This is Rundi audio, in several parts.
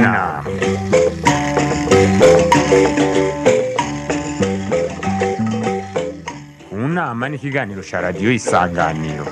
nama mu nama ni ikiganiro cya radiyo isanganiro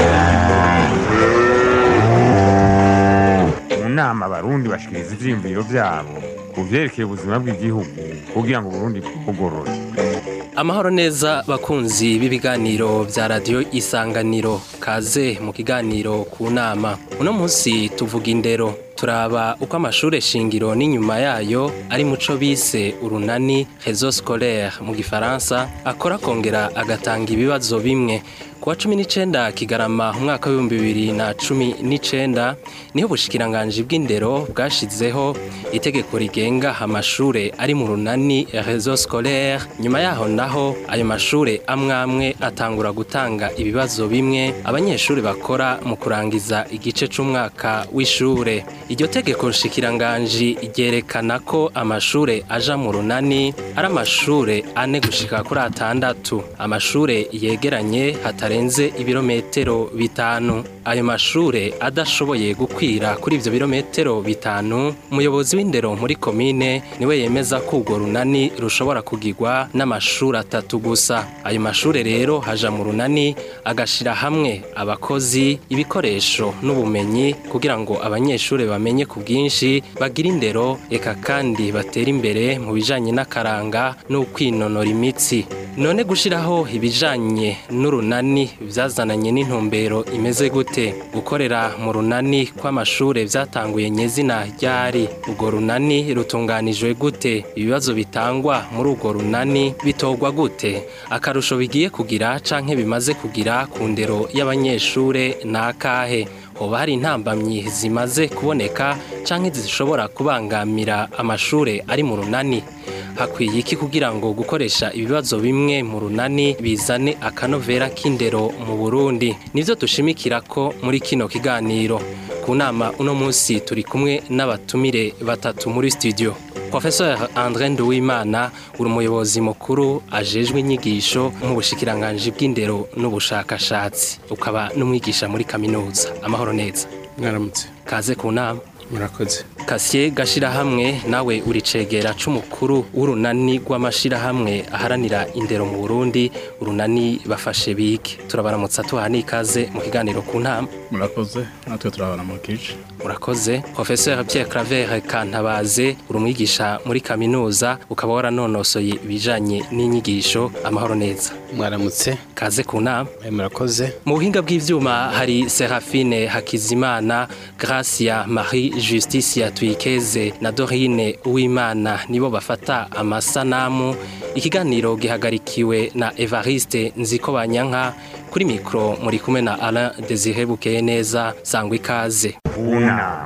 mu nama abarundi bashikiriza ivyiyumviro vyabo ku vyerekeye ubuzima bw'igihugu kugira ngo uburundi bwugorore amahoro neza bakunzi b'ibiganiro vya radiyo isanganiro kaze mu kiganiro ku nama uno munsi tuvuga indero turaba uko amashure shingiro n'inyuma yayo ari muco bise urunani réseau scolaire mu gifaransa akora akongera agatanga ibibazo bimwe kuwa cumi n'icenda kigarama umwaka w'ibihumbi bibiri na cumi n'icenda niho ubushikiranganji bw'indero bwashizeho itegeko rigenga amashure ari mu runani réseau scolaire nyuma yaho naho ayo mashure amwe amwe atangura gutanga ibibazo bimwe abanyeshuri bakora mu kurangiza igice c'umwaka w'ishure iryo tegeko nshikiranganji ryerekana ko amashure aja mu runani ari amashure ane gushika kuri atandatu amashure yegeranye hatarenze ibirometero bitanu ayo mashure adashoboye gukwira kuri ivyo birometero bitanu umuyobozi w'indero muri komine niwe yemeza ko urwo runani rushobora kugirwa n'amashuri atatu gusa ayo mashure rero haja mu runani agashira hamwe abakozi ibikoresho n'ubumenyi kugira ngo abanyeshure bamenye ku bwinshi bagira indero eka kandi batera imbere mu bijanye n'akaranga n'ukwinonora imitsi none gushiraho ibijanye n'urunani vyazananye n'intumbero imeze gute gukorera mu runani kw'amashure vyatanguye nyezina ryari urwo runani rutunganijwe gute ibibazo bitangwa muri urwo runani bitorwa gute akarusho bigiye kugira canke bimaze kugira ku ndero y'abanyeshure nakahe hoba hari intambamyi zimaze kuboneka canke zishobora kubangamira amashure ari mu runani hakwiye iki kugira ngo gukoresha ibibazo bimwe mu runani bizane akanovera k'indero mu Burundi nivyo dushimikira ko muri kino kiganiro ku nama uno munsi turi kumwe n'abatumire batatu muri studio Professeur André Nduwimana uri umuyobozi mukuru ajejwe inyigisho mu bushikiranganji bw'indero n'ubushakashatsi ukaba n'umwigisha muri kaminuza amahoro neza mwaramutse kaze ku nama murakoze Kasiye gashirahamwe nawe uricegera c'umukuru w'urunani rw'amashirahamwe aharanira indero mu Burundi urunani bafashe bige turabaramutsa tuha n'ikaze mu kiganiro ku ntama murakoze natwe turabana mu kice urakoze Professeur Pierre Claver Kantabaze uri umwigisha muri kaminuza ukaba waranonosoye ibijanye n'inyigisho amahoro neza mwaramutse kaze ku nama Eh, murakoze mu buhinga bw'ivyuma hari Serafine Hakizimana Gracia Marie Justicia Twikeze na Dorine Uwimana nibo bafata amasanamu ikiganiro gihagarikiwe na Evariste Nzikobanyanka kuri mikro muri kumwe na Alain Desire Bukeye neza sangwa ikaze mu nama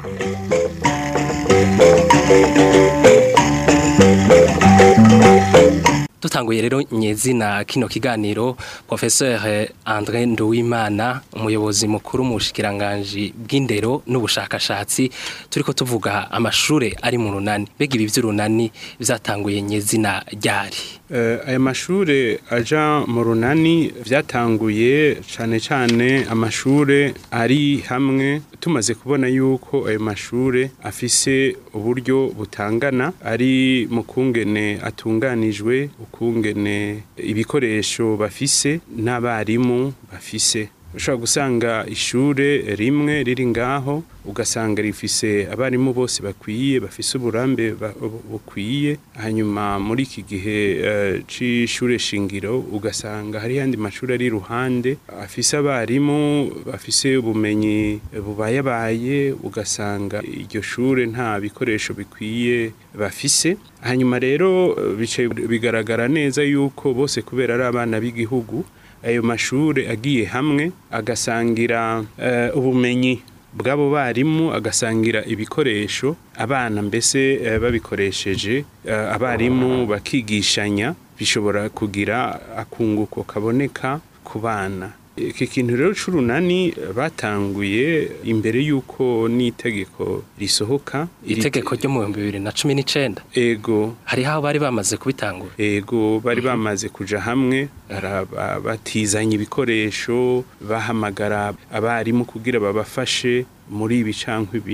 dutanguye rero nyezina kino kiganiro Professeur André Nduwimana umuyobozi mukuru mu bushikiranganji bw'indero n'ubushakashatsi turiko tuvuga amashure ari mu runani mbega ibi vy'urunani vyatanguye nyezina ryari Eh, aya mashure aja mu runani vyatanguye cane cane amashure ari hamwe tumaze kubona yuko ayo mashure afise uburyo butangana ari mu kungene atunganijwe ukungene ibikoresho bafise n'abarimu bafise ushobora gusanga ishure rimwe riri ngaho ugasanga rifise abarimu bose bakwiye bafise uburambe ba- bu- bukwiye hanyuma muri iki gihe eh, c'ishure shingiro ugasanga hari yandi mashuri ari iruhande afise abarimu bafise ubumenyi bubayabaye ugasanga iryo shure nta bikoresho bikwiye bafise hanyuma rero eh, bicaye bigaragara neza yuko bose kubera ari abana b'igihugu ayo mashure agiye hamwe agasangira eh, ubumenyi bw'abo barimu agasangira ibikoresho abana mbese eh, babikoresheje eh, abarimu bakigishanya bishobora kugira akunguko kaboneka ku bana iki kintu rero c'urunani batanguye imbere y'uko n'itegeko risohoka iri- itegeko ryo mu bihumbi bibiri na cumi n'icenda ego hariho aho bari bamaze kubitangura ego bari bamaze kuja hamwe araba- batizanya ibikoresho bahamagara abarimu kugira babafashe muri ibi canke ibi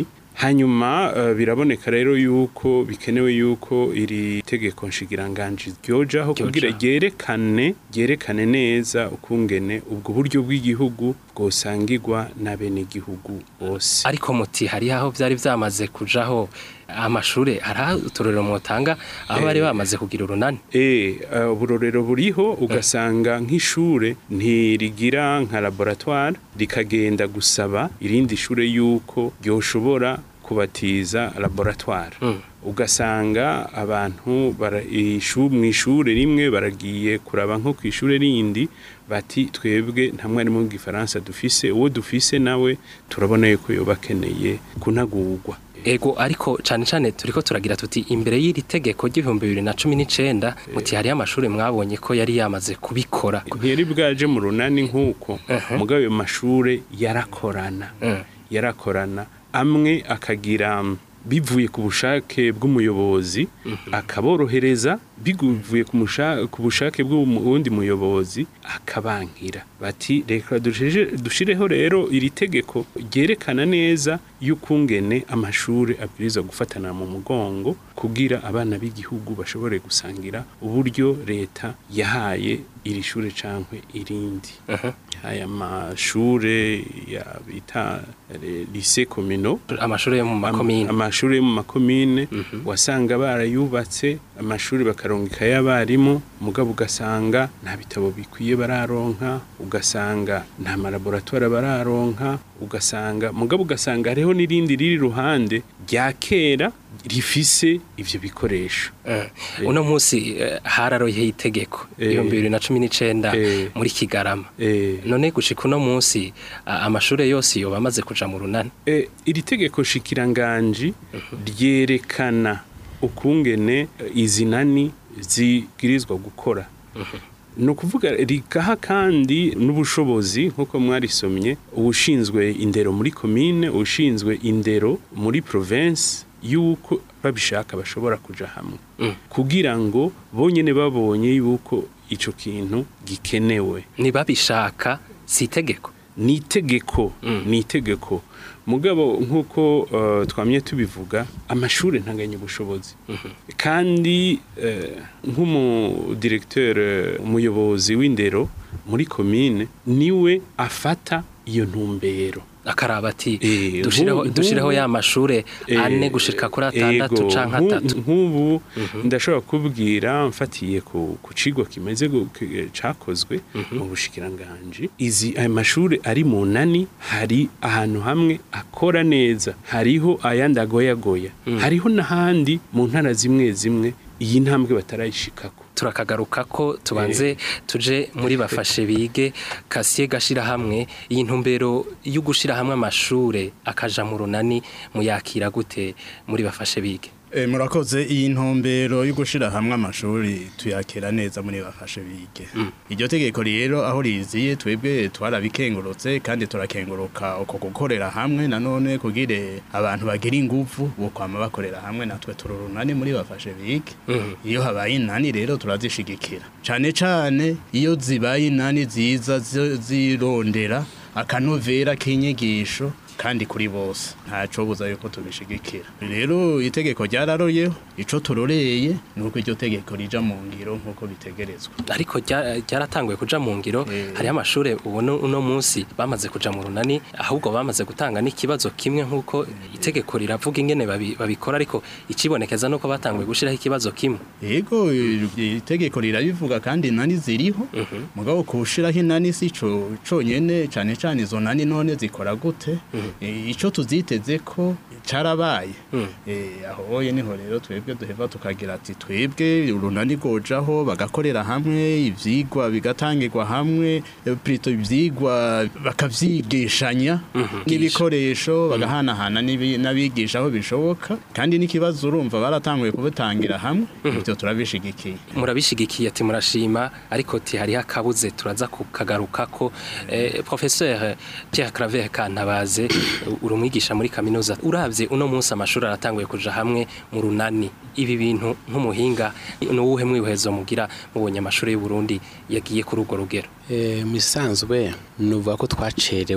hanyuma eh, biraboneka rero yuko bikenewe yuko iri tegeko nshikiranganji ryojaho Ryoja. kugira ryerekane ryerekane neza ukungene ubwo buryo bw'igihugu bwosangirwa n'abenegihugu bose ariko muti hari aho byari byamaze kujaho amashure hari uturorero mwotanga aho bari bamaze kugira urunani Eh, uh, uburorero buriho ugasanga nk'ishure ntirigira nka laboratoire rikagenda gusaba irindi shure yuko ryoshobora kubatiza laboratoire Mm. ugasanga abantu bara- ishu- mw'ishure rimwe baragiye kuraba nko kw'ishure rindi bati twebwe nta mwarimu w'igifaransa dufise uwo dufise nawe turabona yuko yoba akeneye kunagurwa ego ariko cane cane turiko turagira tuti imbere y'iri tegeko ry'ibihumbi bibiri na cumi n'icenda muti hariyo amashuri mwabonye ko yari yamaze kubikora ntiyari bwaje mu runani nk'uko Mhm. mugabo ayo mashure yarakorana Mm. yarakorana amwe akagira mm, bivuye ku bushake bw'umuyobozi akaborohereza bivuye ku musha- ku bushake bw'uwundi muyobozi akabankira bati reka dushije- dushireho rero iri tegeko ryerekana neza y'ukungene amashuri abwiriza gufatana mu mugongo kugira abana b'igihugu bashobore gusangira uburyo leta yahaye iri shure cankwe irindi Mhm. aya mashure ya bita eh, lycée communaux amashuri yo mu makomine amashuri yo mu makomine wasanga barayubatse amashuri bakarongeka y'abarimu mugabo ugasanga nta bitabo bikwiye bararonka ugasanga nta malaboratoire bararonka ugasanga mugabo ugasanga hariho n'irindi riri ruhande rya kera rifise ivyo bikoresho Eh, uno munsi eh, hararoyeho itegeko Eh. ibihumbi bibiri na cumi n'icenda Eh. muri kigarama eh, none gushika uno munsi a- amashure yose yoba amaze kuja mu runani E, iri tegeko shikiranganji ryerekana ukungene eh, izi nani zibwirizwa gukora ni ukuvuga rikaha kandi n'ubushobozi nk'uko mwarisomye ubushinzwe indero muri komine ubushinzwe indero muri province y'uko babishaka bashobora kuja hamwe Mm. kugira ngo bonyene babonye yuko ico kintu gikenewe ntibabishaka si itegeko ni itegeko Mm. ni itegeko mugabo nk'uko uh, twamye tubivuga amashuri ntanganya ubushobozi kandi uh, nk'umudirekteur umuyobozi w'indero muri komine niwe afata iyo ntumbero akaraba ati Eh, dushireho nk'ubu- dushireho ya mashure ane Eh, gushika kuri atandatu ego, canke nku- atatu nk'ubu ndashobora kubwira mfatiye ku ku cigwa kimeze gu- ki- cakozwe mu bushikiranganji izi ayo mashuri ari mu nani hari ahantu hamwe akora neza hariho ayandi agoyagoya hariho n'ahandi mu ntara zimwe zimwe iyi ntambwe batarayishikako turakagaruka ko tubanze tuje muri bafashe bige kasiye gashira hamwe iyi ntumbero yo gushira hamwe amashure akaja mu runani muyakira gute muri bafashe bige E, murakoze iyi ntumbero yo gushira hamwe amashuri tuyakira neza muri bafashe bige iryo tegeko rero aho riziye twebwe twarabikengurutse kandi turakenguruka uko gukorera hamwe nanone kugire abantu bagira ingufu bo kwama bakorera hamwe natwe tururunani muri bafashe bige iyo habaye inani rero turazishigikira cane cane iyo zibaye inani ziza zi- zirondera akanovera k'inyigisho kandi kuri bose ntaco buza yuko tubishigikira rero itegeko ryararoyeho ico turoreye nuko iryo tegeko rija mu ngiro nkuko bitegerezwa ariko rya- ryaratanguye kuja mu ngiro Eh. hariho amashure ubona uno munsi bamaze kuja mu runani ahubwo bamaze gutanga n'ikibazo kimwe nk'uko itegeko riravuga ingene babi- babikora ariko ikibonekeza nuko batanguye gushiraho ikibazo kimwe yego itegeko rirabivuga kandi inani ziriho mugabo kushiraho inani si co conyene cane cane izo nani none zikora gute Eh, ico tuziteze ko carabaye Mm. Eh, aho oye niho rero twebwe duheva tukagira ati twebwe urunani gojaho bagakorera hamwe ivyigwa bigatangirwa hamwe eh, plutôt ivyigwa bakavyigishanya n'ibikoresho bagahanahana n'ibi- n'abigisha aho bishoboka kandi n'ikibazo urumva baratanguye kubitangira hamwe ivyo turabishigikiye murabishigikiye ati murashima ariko ti hariho akabuze turaza kukagarukako eh, professeur Pierre Claver Kantabaze uri umwigisha muri kaminuza uravye uno munsi amashuri aratanguye kuja hamwe mu runani ibi bintu nk'umuhinga ni uwuhe mwihezo mugira mubonye amashuri y'u Burundi yagiye kuri urwo rugero Eh, mu isanzwe nuvuga ko twacerewe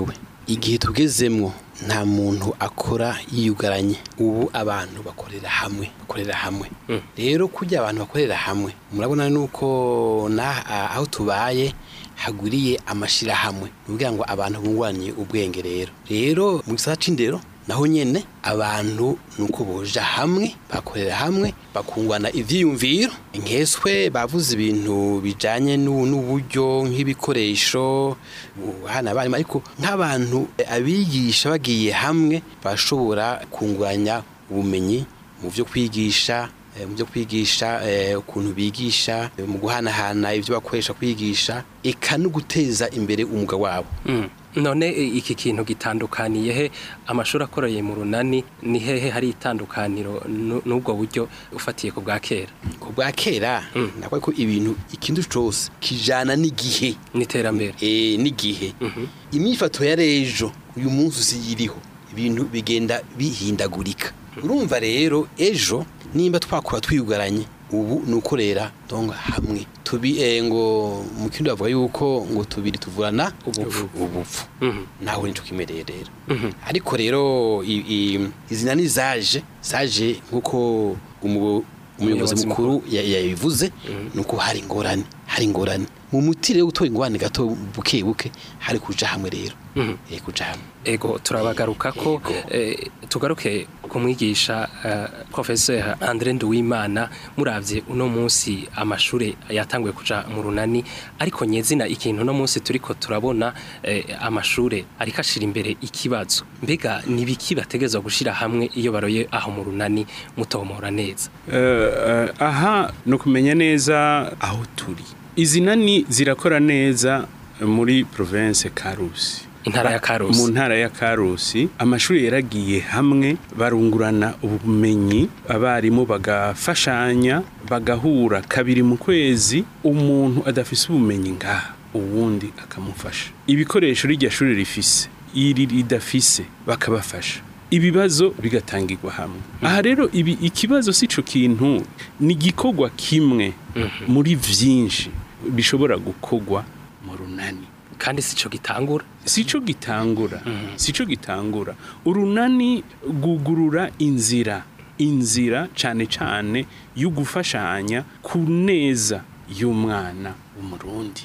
igihe tugezemwo nta muntu akora yiyugaranye ubu abantu bakorera hamwe bakorera hamwe rero kujya abantu bakorera hamwe murabona nuko na aho tubaye hagwiriye amashirahamwe nukugira ngo abantu bunguranye ubwenge rero rero mu gisata c'indero naho nyene abantu nuko boja hamwe bakorera hamwe bakungwana ivyiyumviro nkeswe bavuze ibintu bijanye n'u- n'uburyo nk'ibikoresho hana abarimu ariko nk'abantu eh, abigisha bagiye hamwe bashobora kunguranya ubumenyi mu byo kwigisha eh, mu byo kwigisha eh, ukuntu bigisha eh, mu guhanahana ibyo bakoresha kwigisha eka no guteza imbere umwuga wabo Mm. none e, iki kintu gitandukaniye he amashuri akoreye mu runani ni hehe hari itandukaniro nu- n'ubwo buryo ufatiye ku bwa kera ku bwa kera nakora ko ibintu ikintu cyose kijana n'igihe n'iterambere eh, n'igihe imyifato ya rejo uyu munsi usiyiriho ibintu bigenda bihindagurika urumva rero ejo nimba twakora twiyugaranye ubu ni ukorera donga hamwe tubi eh, ngo mu kindi bavuga yuko ngo tubiri tuvurana ubupfu ubupfu Mhm. naho nico kimereye rero ariko rero i- i- izina ni zaje zaje nkuko umuyobozi Umuyobozi mukuru ya- yabivuze nuko hari ingorane hari ingorane mu muti rero gutora ingorane gato buke buke hari kuja hamwe rero eh kuja hamwe ego turabagaruka ko Ego. eh, tugaruke ku mwigisha eh, professeur André Nduwimana muravye uno munsi amashure yatanguye kuja mu runani ariko nyezina ikintu uno munsi turiko turabona eh, amashure ariko ashira imbere ikibazo mbega nibiki bategezwa gushira hamwe iyo baroye aho mu runani mutomora neza Eh, eh, aha ni ukumenya neza aho turi izi nani zirakora neza muri province karusi Intara ya Karusi. mu ntara ya karusi amashuri yaragiye hamwe barungurana ubumenyi abarimu bagafashanya bagahura kabiri mu kwezi umuntu adafise ubumenyi ngaha uwundi akamufasha ibikoresho rirya shuri rifise iri ridafise bakabafasha ibibazo bigatangirwa hamwe aha rero ibi ikibazo si cyo kintu ni igikorwa kimwe muri byinshi bishobora gukorwa mu runani kandi sico gitangura sico gitangura sico gitangura urunani gugurura inzira inzira cane cane yo gufashanya ku neza y'umwana w'umurundi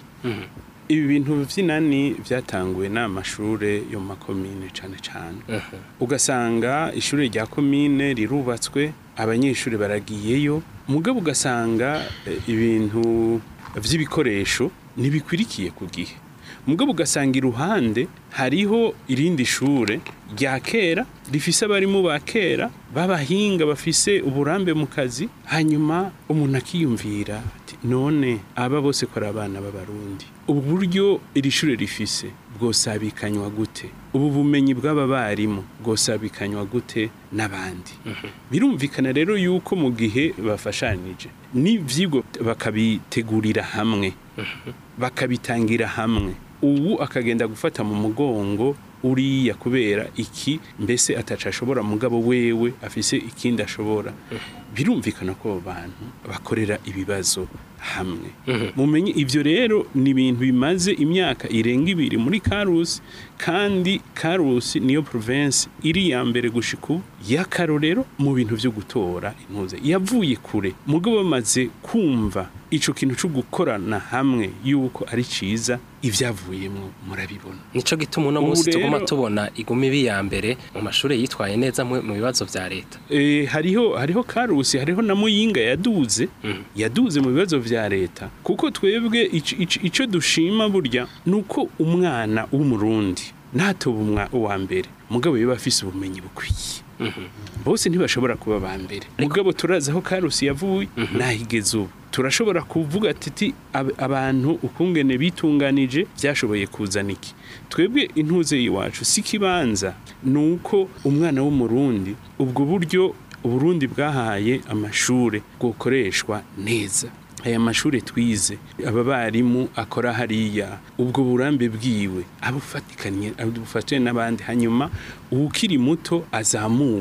ibi bintu vy'inani vyatanguwe n'amashure yo mu makomine cane cane ugasanga ishure rya komine rirubatswe abanyeshuri baragiyeyo mugabo ugasanga eh, ibintu vy'ibikoresho ntibikwirikiye ku gihe mugabo ugasanga iruhande hariho irindi shure rya kera rifise abarimu ba kera b'abahinga bafise uburambe mu kazi hanyuma umuntu akiyumvira ati none aba bose ko ari abana b'abarundi ubu buryo iri shure rifise bwosabikanywa gute ubu bumenyi bw'aba barimu bwosabikanywa gute n'abandi birumvikana rero yuko mu gihe bafashanije n'ivyigwa bakabitegurira hamwe bakabitangira hamwe ubu akagenda gufata mu mugongo uriya kubera iki mbese ataca ashobora mugabo wewe afise ikindi ashobora birumvikana ko abo bantu bakorera ibibazo hamwe mumenye ivyo rero ni ibintu bimaze imyaka irenga ibiri muri karusi kandi karusi niyo province iri ya mbere gushika ubu y'akarorero mu bintu vyo gutora intuze yavuye kure mugabo bamaze kumva ico kintu co gukorana hamwe yuko ari ciza ivyavuyemwo murabibona nico gituma uno Ubu munsi tuguma rero- tubona iguma ibi ya mbere mu mashure yitwaye neza mu mu bibazo vya leta e, hariho hariho karusi hariho na muyinga yaduze yaduze mu bibazo vya leta kuko twebwe ico- ico ico dushima burya nuko umwana w'umurundi ntatoba umwa uwa mbere mugabo yaba afise ubumenyi bukwiye bose ntibashobora kuba ba mbere mugabo turazi aho karusi yavuye nahigeze ubu turashobora kuvuga titi ab- abantu ukungene bitunganije byashoboye kuzana iki twebwe intuze iwacu si kibanza nuko umwana w'umurundi ubwo buryo uburundi bwahaye amashure bwokoreshwa neza aya mashure twize aba barimu akora hariya ubwo burambe bwiwe abufatikanye abufatanye n'abandi hanyuma uwukiri muto azamugwe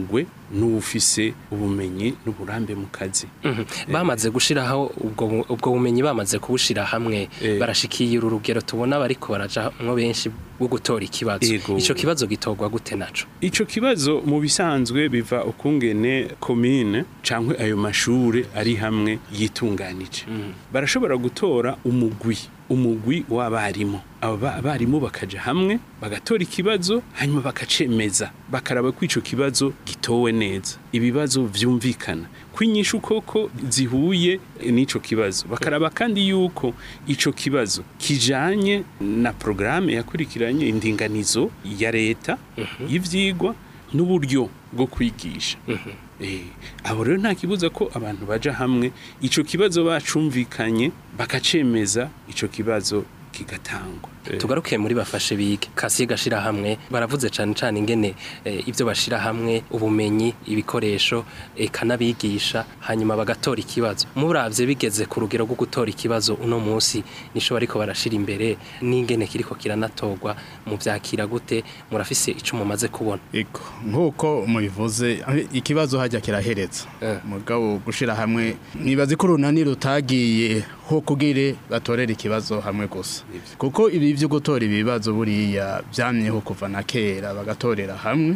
n'ufise ubumenyi n'uburambe mu kazi Mhm. bamaze gushiraho ubwo bu- ubwo bumenyi bamaze kubushira hamwe Eh. barashikiye uru rugero tubona bariko barajamwo benshi bwo gutora ikibazo Ego. ico kibazo gitorwa gute naco Ico kibazo mu bisanzwe biva ukungene komine cankwe ayo mashure ari hamwe yitunganije. Barashobora gutora umugwi, umugwi w'abarimu. Abo ba- abarimu bakaja hamwe bagatora ikibazo hanyuma bakacemeza bakaraba ko ico kibazo gitowe neza. Ibibazo vyumvikana kwinyisha koko zihuye n'ico kibazo bakaraba kandi yuko ico kibazo kijanye na programme yakurikiranye indinganizo ya leta y'ivyigwa n'uburyo bwo kwigisha Eh, abo rero nta kibuza ko abantu baja hamwe ico kibazo bacumvikanye bakacemeza ico kibazo kigatangwa Eh, tugaruke muri bafashe bige kasiye gashira hamwe baravuze cane cane ingene eh, ivyo bashira hamwe ubumenyi ibikoresho eka n'abigisha hanyuma bagatora ikibazo muravye bigeze ku rugero rwo gutora ikibazo uno munsi nico bariko barashira imbere n'ingene kiriko kiranatorwa mu vyakira gute murafise ico mumaze kubona Ego nkuko mubivuze aho ikibazo hajya kirahereza Eh. mugabo gushira hamwe nibaze ko runani rutagiye ho kugire batorera ikibazo hamwe gusa kuko ibi byo gutora ibibazo buriya byamyeho kuva na kera bagatorera hamwe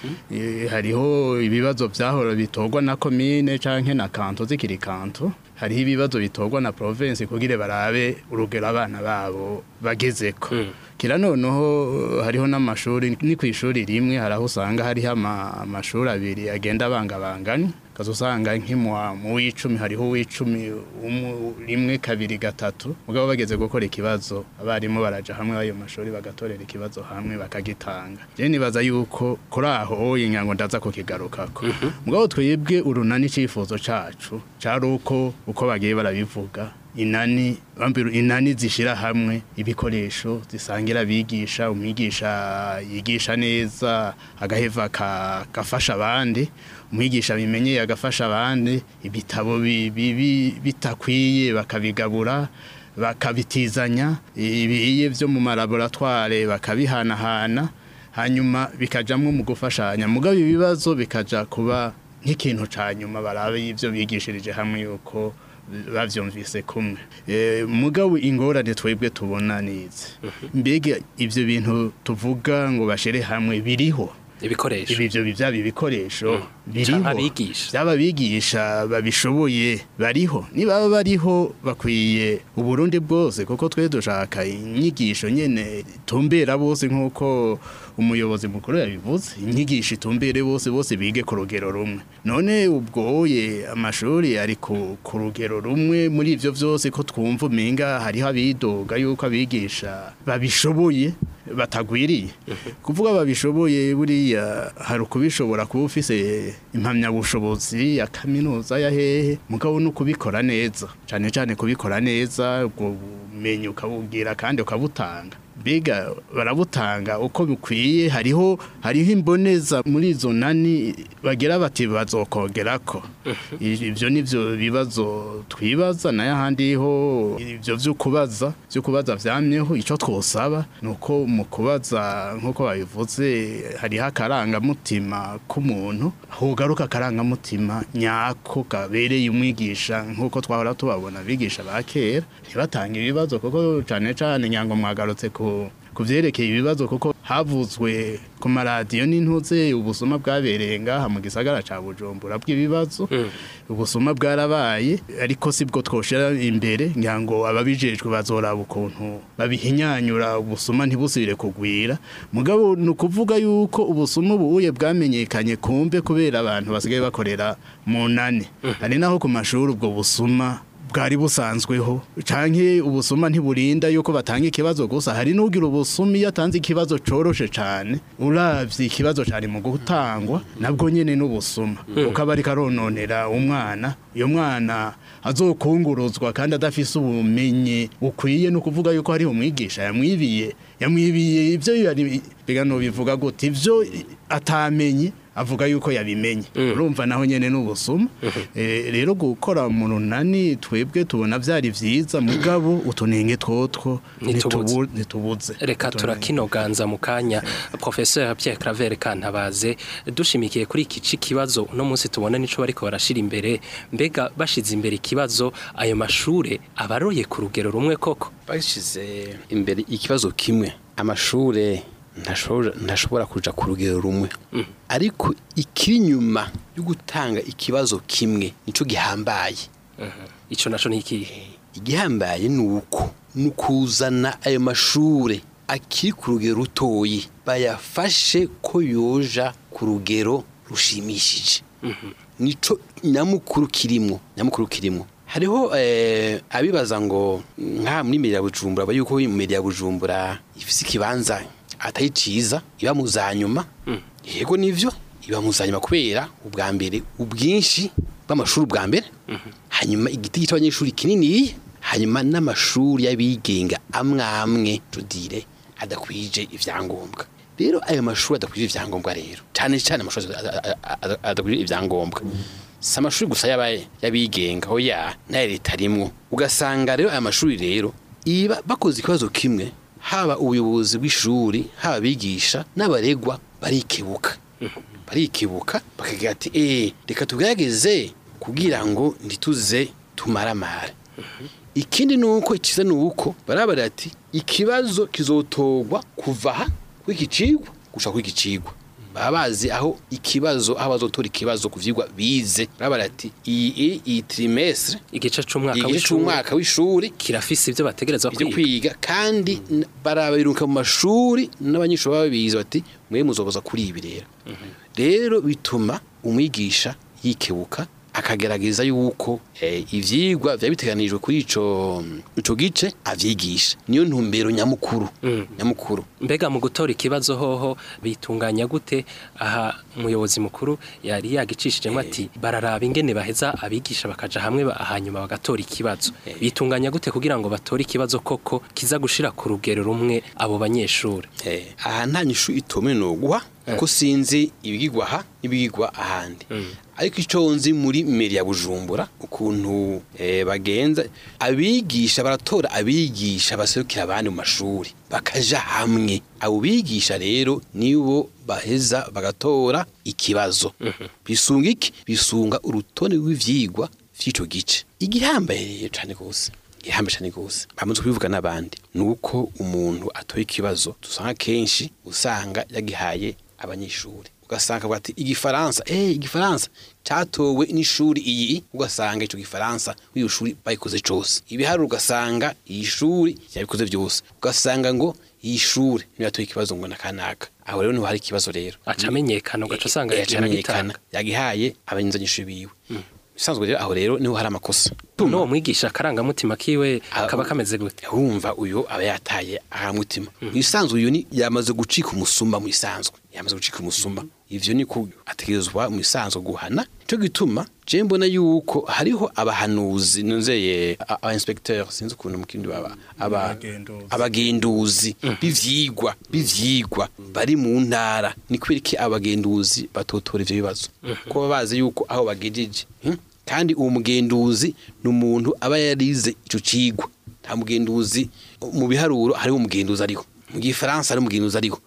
Eh, hariho ibibazo byahora bitorwa na komine canke na kanto zikiri kanto hariho ibibazo bitorwa na province kugira barabe urugero abana babo bagezeko kira noneho hariho n'amashuri ni ku ishuri rimwe hari aho usanga hariho ama- amashuri abiri agenda abangabanganye ukaza usanga nk'imwa mu w'icumi hariho uw'icumi umwe- rimwe kabiri gatatu mugabo bageze gukora ikibazo abarimu baraja hamwe ayo mashuri bagatorera ikibazo hamwe bakagitanga je nibaza yuko kuri aho inyango ndaza kukigarukako mugabo twebwe urunani icifuzo cacu cari uko uko bagiye barabivuga inani bambiru inani zishira hamwe ibikoresho zisangira abigisha umwigisha yigisha neza agaheva ka- gafasha abandi umwigisha bimenyeye agafasha abandi ibitabo bi- bibi bitakwiye bakabigabura bakabitizanya ibiye byo mu malaboratware bakabihanahana hanyuma bikajamwo mu gufashanya mugabo ibibazo bikaja kuba nk'ikintu ca nyuma barabe y'ivyo bigishirije hamwe yuko bavyumvise kumwe e, mugabo ingorane twebwe tubona nize mbega ivyo bintu tuvuga ngo bashire hamwe biriho ibikoresho ibi byo byaba ibikoresho biriho Canke abigisha. byaba abigisha babishoboye bariho niba bariho bakwiye uburundi bwose kuko twe dushaka inyigisho nyene tumbera bose nk'uko umuyobozi mukuru yabivuze inyigisho itumbere bose bose bige ku rugero rumwe none ubwoye amashuri ari ku ku rugero rumwe muri ivyo vyose ko twumva umenga hariho abidoga yuko abigisha babishoboye batagwiriye kuvuga babishoboye buriya hari ukubishobora kuba ufise impamyabushobozi ya kaminuza ya hehe mugabo no kubikora neza cyane cyane kubikora neza ubwo bumenyi ukabubwira kandi ukabutanga mbega barabutanga uko bikwiye hariho hariho imboneza muri izo nani bagira bati bazokongerako ibyo nivyo bibazo twibaza nayo ahandi ho ibyo byo kubaza byo kubaza vyamyeho ico twosaba nuko mu kubaza nkuko babivuze hariho akarangamutima k'umuntu hogaruka akarangamutima nyako kabereye umwigisha nkuko twahora tubabona abigisha ba kera ntibatange ibibazo kuko cane cane nyango mwagarutse ku ku vyerekeye ibibazo kuko havuzwe ku maradiyo n'intuze ubusuma bwabereye ngaha mu gisagara ca bujumbura bw'ibibazo ubusuma bwarabaye ariko si bwo twoshira imbere ngira ngo ababijejwe bazoraba ukuntu babihinyanyura ubusuma ntibusubire kugwira mugabo ni ukuvuga yuko ubusuma ubuye bwamenyekanye kumbe kubera abantu basigaye bakorera mu nane hari naho ku mashuri ubwo busuma bwari busanzweho canke ubusuma ntiburinda yuko batanga ikibazo gusa hari n'ugira ubusuma iyo atanze ikibazo coroshe cane uravye ikibazo cari mu gutangwa nabwo nyene n'ubusuma ukaba ariko arononera umwana iyo mwana azokunguruzwa kandi adafise ubumenyi ukwiye no kuvuga yuko hari umwigisha yamwibiye yamwibiye ivyo yari biga no bivuga gute ivyo atamenye avuga yuko yabimenye urumva naho nyene n'ubusuma Eh, rero gukora mu runani twebwe tubona vyari vyiza mugabo utunenge twotwo Ntitubuze. ntitubu- ntitubuze reka Utunenge. turakinoganza mu kanya professeur Pierre Claver Kantabaze dushimikiye kuri iki ci kibazo uno munsi tubona nico bariko barashira imbere mbega bashize imbere ikibazo ayo mashure abaroye ku rugero rumwe koko bashize imbere ikibazo kimwe amashure ntashobora ntashobora kuja ku rugero rumwe ariko ikiri inyuma yo gutanga ikibazo kimwe nico gihambaye ico naco ni ikihe igihambaye ni uko ni ukuzana ayo mashure akiri ku rugero rutoyi bayafashe ko yoja ku rugero rushimishije nico nyamukuru kirimwo nyamukuru kirimwo hariho eh, abibaza ngo nka muri meri ya bujumbura aba yuko meri ya bujumbura ifise ikibanza atari ciza iba mu za nyuma yego nivyo iba mu za nyuma kubera ubwa mbere ubwinshi bw'amashuri ubwa mbere hanyuma igiti gito abanyeshuri kininiya hanyuma n'amashuri y'abigenga amwe amwe tudire adakwije ivyangombwa rero ayo mashuri adakwije ivyangombwa rero cyane cyane amashuri ada- ada- ada- adakwije ivyangombwa si amashuri gusa y'aba- y'abigenga oya nayo leta arimwo ugasanga rero aya mashuri rero iba bakoze ikibazo kimwe haba ubuyobozi bw'ishuri haba abigisha n'abaregwa barikebuka barikebuka bakagira ati eh reka tugerageze kugira ngo ntituze tumaramare ikindi ni uko ikiza ni uko barabara ati ikibazo kizotorwa kuva aha kw'iki cigwa gushika kw'iki cigwa baba bazi aho ikibazo aho bazotora ikibazo ku vyigwa bize barabara ati iyi iyi trimestre igice c'umwaka igice w'ishuri c'umwaka w'ishuri kirafise ivyo bategerezwa ibyo kwiga kwiga kandi n- barabiruka mu mashuri n'abanyeshuri baba bize bati mwe muzoboza kuri ibi rero rero bituma umwigisha yikebuka akagerageza yuko eh, ivyigwa vyaba biteganijwe kuri ico ico gice avyigisha niyo ntumbero nyamukuru nyamukuru mbega mu gutora ikibazo hoho bitunganya gute aha umuyobozi mukuru yari yagicishijemo ati bararaba ingene baheza abigisha bakaja hamwe ba- hanyuma bagatora ikibazo bitunganya gute kugira ngo batore ikibazo koko kiza gushira ku rugero rumwe abo banyeshuri Eh, aha nta nyishu itome noguha ko sinzi ibigirwa aha n'ibigirwa ahandi ariko icyo nzi muri meri ya bujumbura ukuntu eh, bagenza abigisha baratora abigisha baserukira abandi mu mashuri bakaja hamwe abo bigisha rero nibo baheza bagatora ikibazo bisunga iki bisunga urutonde rw'ivyigwa vy'ico gice igihambaye rero cane gose ihambe cyane gose bamaze kubivuga n'abandi nuko umuntu atoye ikibazo dusanga kenshi usanga yagihaye abanyeshuri ugasanga avuga ati igifaransa eh igifaransa catowe n'ishuri iyi ugasanga ico gifaransa w'iyo shuri bayikoze cose ibiharuro ugasanga iyi shuri yabikoze vyose ugasanga ngo iyi shuri niyo yatoye ikibazo ngo nakanaka aho rero niho hari ikibazo rero aca amenyekana ugaca usanga Eh, yaciye amenyekana aragitanga yagihaye abanyeshuri biwe bisanzwe rero aho rero niho hari amakosa n'uwo mwigisha akarangamutima kiwe Ah, kaba kameze gute wumva uyu aba yataye ahamutima mu isanzwe uyu ni yamaze gucika umusumba mu isanzwe yamaze gucika umusumba ivyo ni ko ategerezwa mu isanzwe guhana cyo gituma je mbona yuko hariho abahanuzi nuzeye a- aba inspecteur sinzi ukuntu mu kindi baba aba Abagenduzi. abagenduzi bivyigwa bivyigwa bari mu ntara ni kubera iki abagenduzi batotora ivyo bibazo ko baba bazi yuko aho bagejeje hmm? kandi uwo mugenduzi ni umuntu aba yarize ico cigwa nta mugenduzi mu biharuro hariho umugenduzi ariho mu gifaransa hariho umugenduzi ariho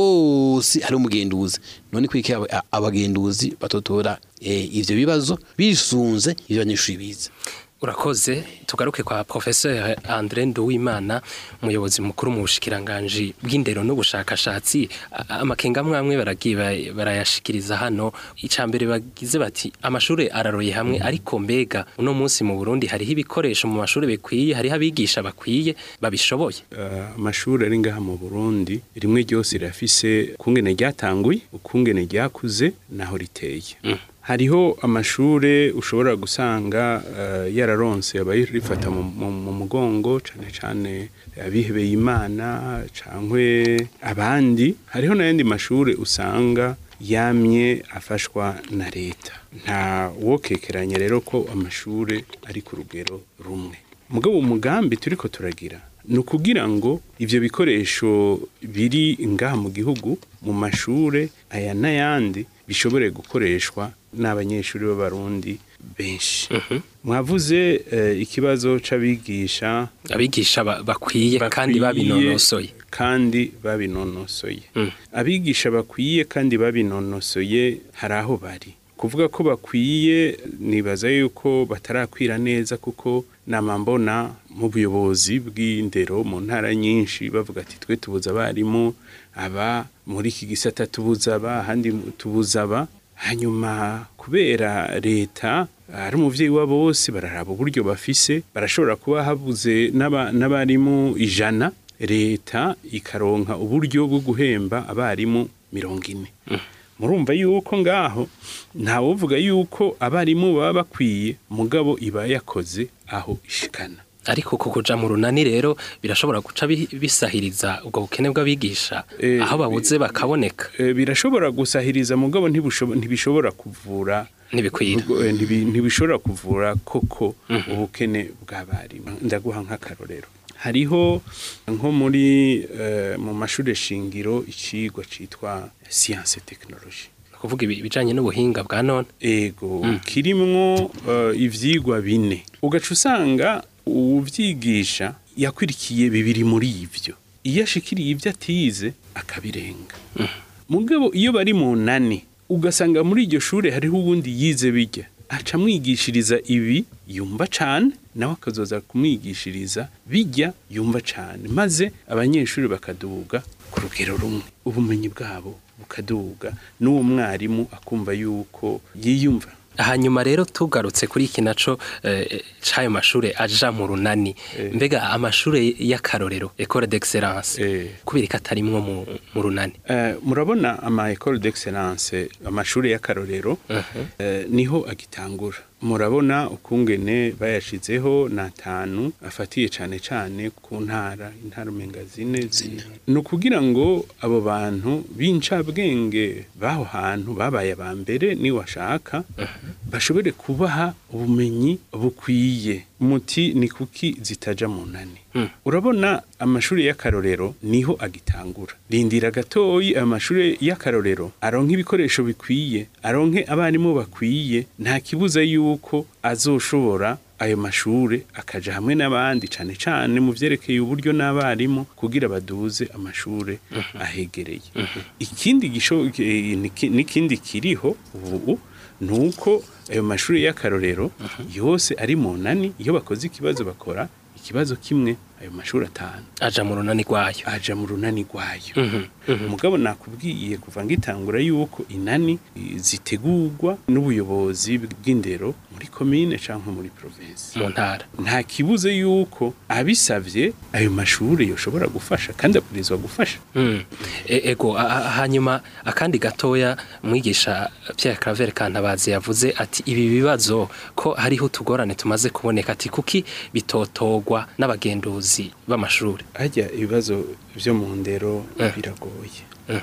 hose hariho umugenduzi none kwiki aba- abagenduzi batotora eh, ivyo bibazo bisunze ivyo abanyeshuri bize urakoze tugaruke kwa professeur André Nduwimana umuyobozi mukuru mu bushikiranganje bw'indero n'ubushakashatsi A- amakenga amwe baragiye ba- barayashikiriza hano icambere bagize bati amashure araroye hamwe ariko mbega uno munsi mu Burundi hariho ibikoresho mu mashure bikwiye hariho abigisha bakwiye babishoboye Eh, amashuri ari ngaha mu Burundi rimwe ryose rirafise ukungene ryatanguye ukungene ryakuze naho riteye hariho amashure ushobora gusanga eh, yararonse abayirifata mu, mu, mu mugongo cane cane abihebeye imana cankwe abandi hariho n'ayandi mashure usanga yamye afashwa na leta nta wokekeranya rero ko amashure ari ku rugero rumwe mugabo umugambi turiko turagira ni ukugira ngo ivyo bikoresho biri ngaha mu gihugu mu mashure aya n'ayandi bishobore gukoreshwa n'abanyeshuri b'abarundi benshi mwavuze eh, ikibazo c'abigisha abigisha ba- bakwiye kandi bakwiye babinonosoye kandi babinonosoye Mm. abigisha bakwiye kandi babinonosoye hari aho bari kuvuga ko bakwiye nibaza yuko batarakwira neza kuko nama mbona mu buyobozi bw'indero mu ntara nyinshi bavuga ati twe tubuza abarimu aba muri iki gisata tubuza aba ahandi tubuza aba hanyuma kubera leta ari umuvyeyi wa bose bararaba uburyo bafise barashobora kuba habuze n'aba- n'abarimu ijana leta ikaronka uburyo bwo guhemba abarimu mirongo ine murumva yuko ngaho ntawuvuga yuko abarimu baba bakwiye mugabo iba yakoze aho ishikana ariko ku kuja mu runani rero birashobora guca bi- bisahiriza ubwo bukene bw'abigisha Eh, aho babuze bakaboneka E, birashobora gusahiriza mugabo ntibushobo- ntibishobora kuvura ntibikwira Ubwo, eh, ntibi- ntibishobora kuvura koko ubukene bw'abarimu ndaguha nk'akarorero hariho nko muri eh, mu mashuri shingiro icigwa citwa science technology kuvuga ibi- ibijanye n'ubuhinga bwa none ego kirimwo eh, ivyigwa bine ugaca usanga uwuvyigisha yakwirikiye bibiri muri ivyo iyo ashikiriye ivyo atize akabirenga mugabo iyo bari mu nani ugasanga muri iryo shure hariho uwundi yize bijya aca amwigishiriza ibi yumva cane nawe akazoza kumwigishiriza bijya yumva cane maze abanyeshuri bakaduga ku rugero rumwe ubumenyi bwabo bukaduga n'uwo mwarimu akumva yuko yiyumva hanyuma rero tugarutse kuri iki naco eh, c'ayo mashure aja mu runani mbega amashure y'akarorero école d'excellence Eh. kubera ko atarimwo mu, mu runani Eh, murabona ama école d'excellence amashuri y'akarorero eh, niho agitangura murabona ukungene bayashizeho na atanu afatiye cane cane ku ntara intara umenga zine zine ni ukugira ngo abo bantu b'incabwenge b'aho hantu babaye aba mbere ni washaka bashobore kubaha ubumenyi bukwiye muti ni kuki zitaja mu nani urabona amashuri y'akarorero niho agitangura rindira gatoyi amashuri y'akarorero aronke ibikoresho bikwiye aronke abarimu bakwiye nta kibuza yuko azoshobora ayo mashure akaja hamwe n'abandi cane cane mu vyerekeye uburyo n'abarimu kugira baduze amashure ahegereye ikindi gisho eh, niki- n'ikindi kiriho ubu nuko ayo mashuri y'akarorero yose ari mu nani iyo bakoze ikibazo bakora ikibazo kimwe ayo mashuri atanu aja mu runani rwayo aja mu runani rwayo umugabo nakubwiye kuva ngitangura yuko inani eh, zitegurwa n'ubuyobozi bw'indero muri komine canke muri province mu ntara nta kibuze yuko abisavye ayo mashuri yoshobora gufasha kandi abwirizwa gufasha Mm. E- ego a- a- hanyuma akandi gatoya mwigisha Pierre Claver Kantabazi yavuze ati ibi bibazo ko hariho utugorane tumaze kuboneka ati kuki bitotogwa n'abagenduzi b'amashuri harya ibibazo vyo mu ndero Eh. biragoye Eh.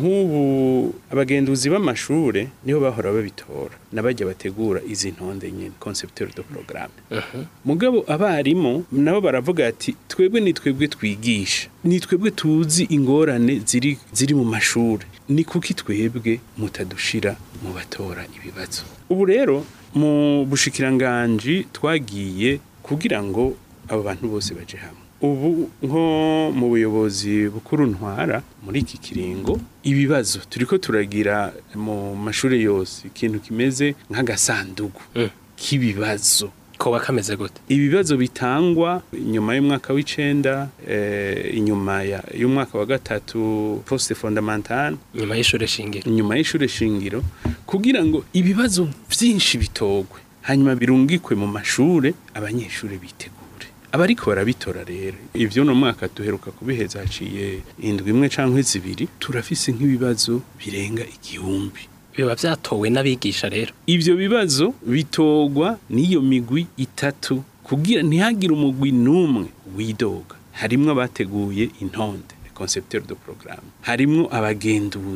nk'ubu abagenduzi b'amashure niho bahora babitora n'abajya bategura izi ntonde nyine concepteur de programme mugabo abarimu nabo baravuga ati twebwe ni twebwe twigisha ni twebwe tuzi ingorane ziri ziri mu mashure ni kuki twebwe mutadushira mu batora ibibazo ubu rero mu bushikiranganji twagiye kugira ngo abo bantu bose baje hamwe ubu nko mu buyobozi bukuru ntwara muri iki kiringo ibibazo turiko turagira mu mashuri yose ikintu kimeze nk'agasandugu Mm. k'ibibazo koba kameze gute ibibazo bitangwa inyuma y'umwaka w'icenda eh, inyuma ya- y'umwaka wa gatatu poste fondamentale nyuma y'ishure shingiro inyuma y'ishure shingiro kugira ngo ibibazo vyinshi bitogwe hanyuma birungikwe mu mashure abanyeshure bitegure abariko barabitora rero ivyo no mwaka duheruka kubiheza haciye indwi imwe canke zibiri turafise nk'ibibazo birenga igihumbi biba vyatowe n'abigisha rero ivyo bibazo bitogwa n'iyo migwi itatu kugira ntihagire umugwi n'umwe widoga harimwo abateguye intonde concepteur de programme harimwo abagenduzi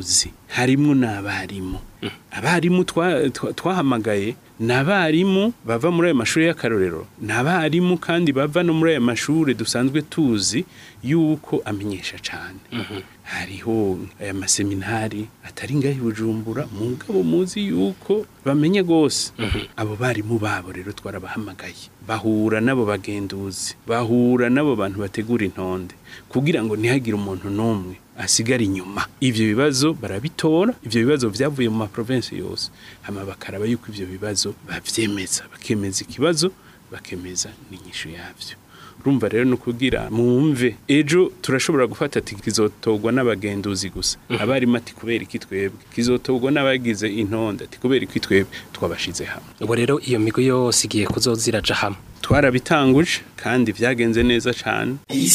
harimwo n'abarimu abarimu twa- twa- twahamagaye ni abarimu bava muri ayo mashuri y'akarorero ni abarimu kandi bava no muri ayo mashuri dusanzwe tuzi yuko amenyesha cyane hariho aya maseminari atari ngaho i bujumbura mugabo muzi yuko bamenye rwose abo barimu babo rero twarabahamagaye bahura n'abo bagenduzi bahura n'abo bantu bategura intonde kugira ngo ntihagire umuntu n'umwe asigara inyuma ivyo bibazo barabitora ivyo bibazo vyavuye mu maprovinsi yose hama bakaraba yuko ivyo bibazo bavyemeza bakemeza ikibazo bakemeza n'inyishu yavyo urumva rero ni ukugira mwumve ejo turashobora gufata ati kizotogwa n'abagenduzi gusa abarimu ati kubera iki twebwe kizotogwa n'abagize intonde ati kubera iki twebwe twabashize hamwe ubu rero iyo migwi yose igiye kuzoza iraja hamwe twarabitanguje kandi vyagenze neza cane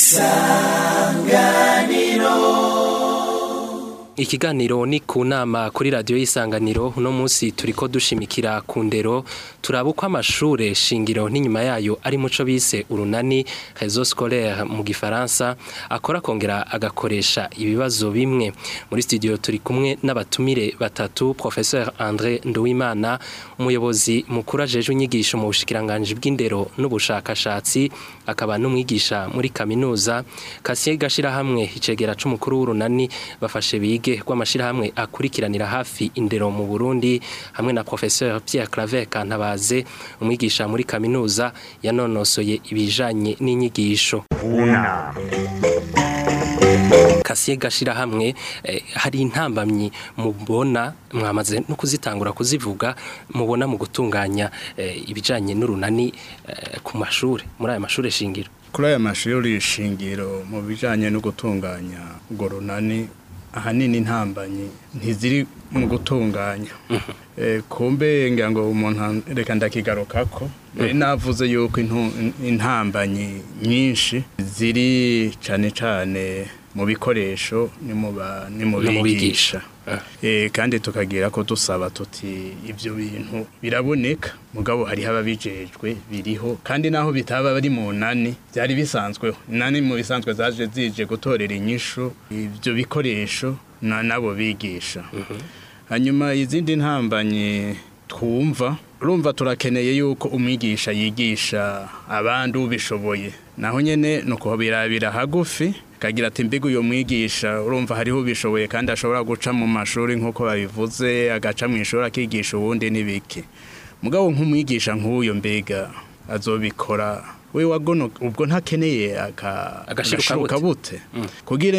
Ikiganiro ni ku nama kuri radiyo y'isanganiro uno munsi turiko dushimikira ku ndero turaba uko amashure shingiro n'inyuma yayo ari muco bise urunani réseau scolaire mu gifaransa akora akongera agakoresha ibibazo bimwe muri studio turi kumwe n'abatumire batatu professeur André Nduwimana umuyobozi mukuru ajejwe inyigisho mu bushikiranganje bw'indero n'ubushakashatsi akaba n'umwigisha muri kaminuza Kasiye gashirahamwe icegera c'umukuru w'urunani bafashe bige rw'amashirahamwe akurikiranira hafi indero mu Burundi hamwe na professeur Pierre Claver Kantabaze umwigisha muri kaminuza yanonosoye ibijanye n'inyigisho Una. Kasiye gashirahamwe eh, hari intambamyi mubona mwamaze no kuzitangura kuzivuga mubona mu gutunganya eh, ibijanye n'urunani eh, ku mashure muri aya mashure shingiro kuri aya mashuri shingiro mu bijanye no gutunganya urwo runani ahanini intambanyi ntiziri mu gutunganya Eh, kumbe ngira ngo umuntu an- reka ndakigarukako Eh, navuze yuko intu- intambanyi nyinshi ziri cane cane mu bikoresho ni mu ba- ni mu No mu bigisha bigisha. Eh, kandi tukagira ko dusaba tuti ibyo bintu biraboneka mugabo hariho ababijejwe biriho kandi naho bitaba bari mu nani byari bisanzweho nani mu bisanzwe zaje zije gutorera inyishu ibyo bikoresho na nabo bigisha hanyuma izindi ntambanyi twumva urumva turakeneye yuko umwigisha yigisha abandi ubishoboye naho nyene ni ukuhobirabira hagufi kagira ati mbega uyo mwigisha urumva hariho ubishoboye kandi ashobora guca mu mashuri nk'uko babivuze agaca mu ishuri akigisha uwundi n'ibiki mugabo nk'umwigisha nk'uyo mbega azobikora we wagono ubwo ntakeneye aka- Agashiruka agashiruka bute kugira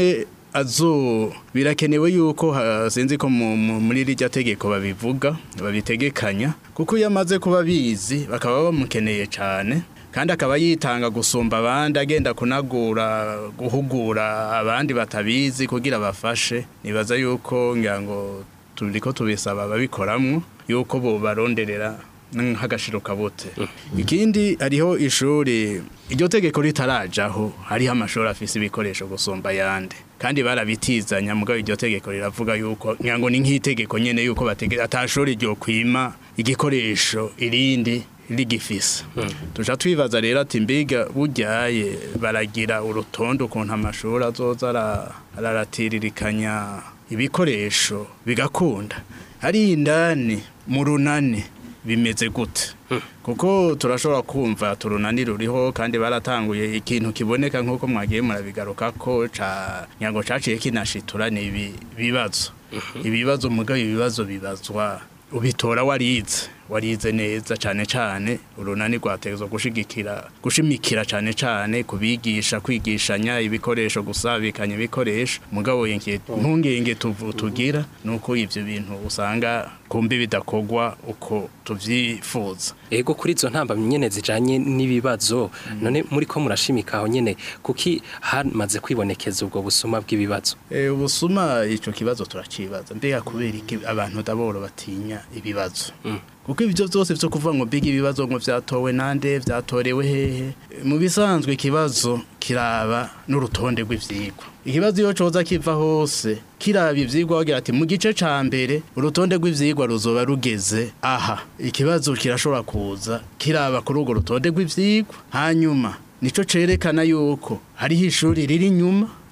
azo birakenewe yuko ha- sinzi ko mu- mu- muri rirya tegeko babivuga babitegekanya kuko iyo amaze kuba bizi bakaba bamukeneye cyane kandi akaba yitanga gusumba abandi agenda kunagura guhugura abandi batabizi kugira bafashe nibaza yuko ngira ngo turiko tubisaba ababikoramwo yuko bo baronderera nk'agashiro kabute ikindi hariho ishuri iryo tegeko ritarajaho hariho amashuri afise ibikoresho gusumba ayandi kandi barabitizanya mugabo iryo tegeko riravuga yuko ngira ngo ni nk'itegeko nyene yuko batege atashuri ryo kwima igikoresho irindi rigifise tuja twibaza rero ati mbiga buryaye baragira urutonde ukuntu amashuri azoza ara- araratiririkanya ibikoresho bigakunda hari indani mu runani bimeze gute kuko turashobora kumva turunani ruriho kandi baratanguye ikintu kiboneka nk'uko mwagiye murabigaruka ko ca nyango caciye kinashitura ni ibi bibazo ibibazo mugabo ibibazo bibazwa ubitora warize warize neza cyane cyane urunani rwategezwa gushigikira gushimikira cyane cyane kubigisha kwigishanya ibikoresho gusabikanya ibikoresho mugabo yenge ntungenge tuvu tugira nuko ivyo bintu usanga kumbe bidakogwa uko tuvyifuza ego kuri izo ntambamyi nyene zijanye n'ibibazo none muri ko murashimika aho nyene kuki hamaze kwibonekeza ubwo busuma bw'ibibazo Eh, ubusuma ico kibazo turacibaza mbega kubera iki abantu daboro batinya ibibazo kuko ibyo byose byo kuvuga ngo mbega ibibazo ngo vyatowe nande vyatorewe hehe mu bisanzwe ikibazo kiraba n'urutonde rw'ivyigwa ikibazo iyo coza kiva hose kiraba ivyigwa bagira ati mu gice ca mbere urutonde rw'ivyigwa ruzoba rugeze aha ikibazo kirashobora kuza kiraba kuri urwo rutonde rw'ivyigwa hanyuma nico cerekana yuko hariho ishuri riri inyuma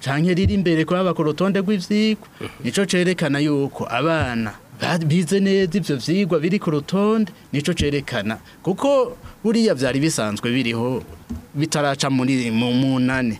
canke riri imbere kwaba ku rutonde rw'ivyigwa nico cerekana yuko abana ba- bize neza ivyo vyigwa biri ku rutonde nico cerekana kuko buriya vyari bisanzwe biriho bitaraca muri mu munani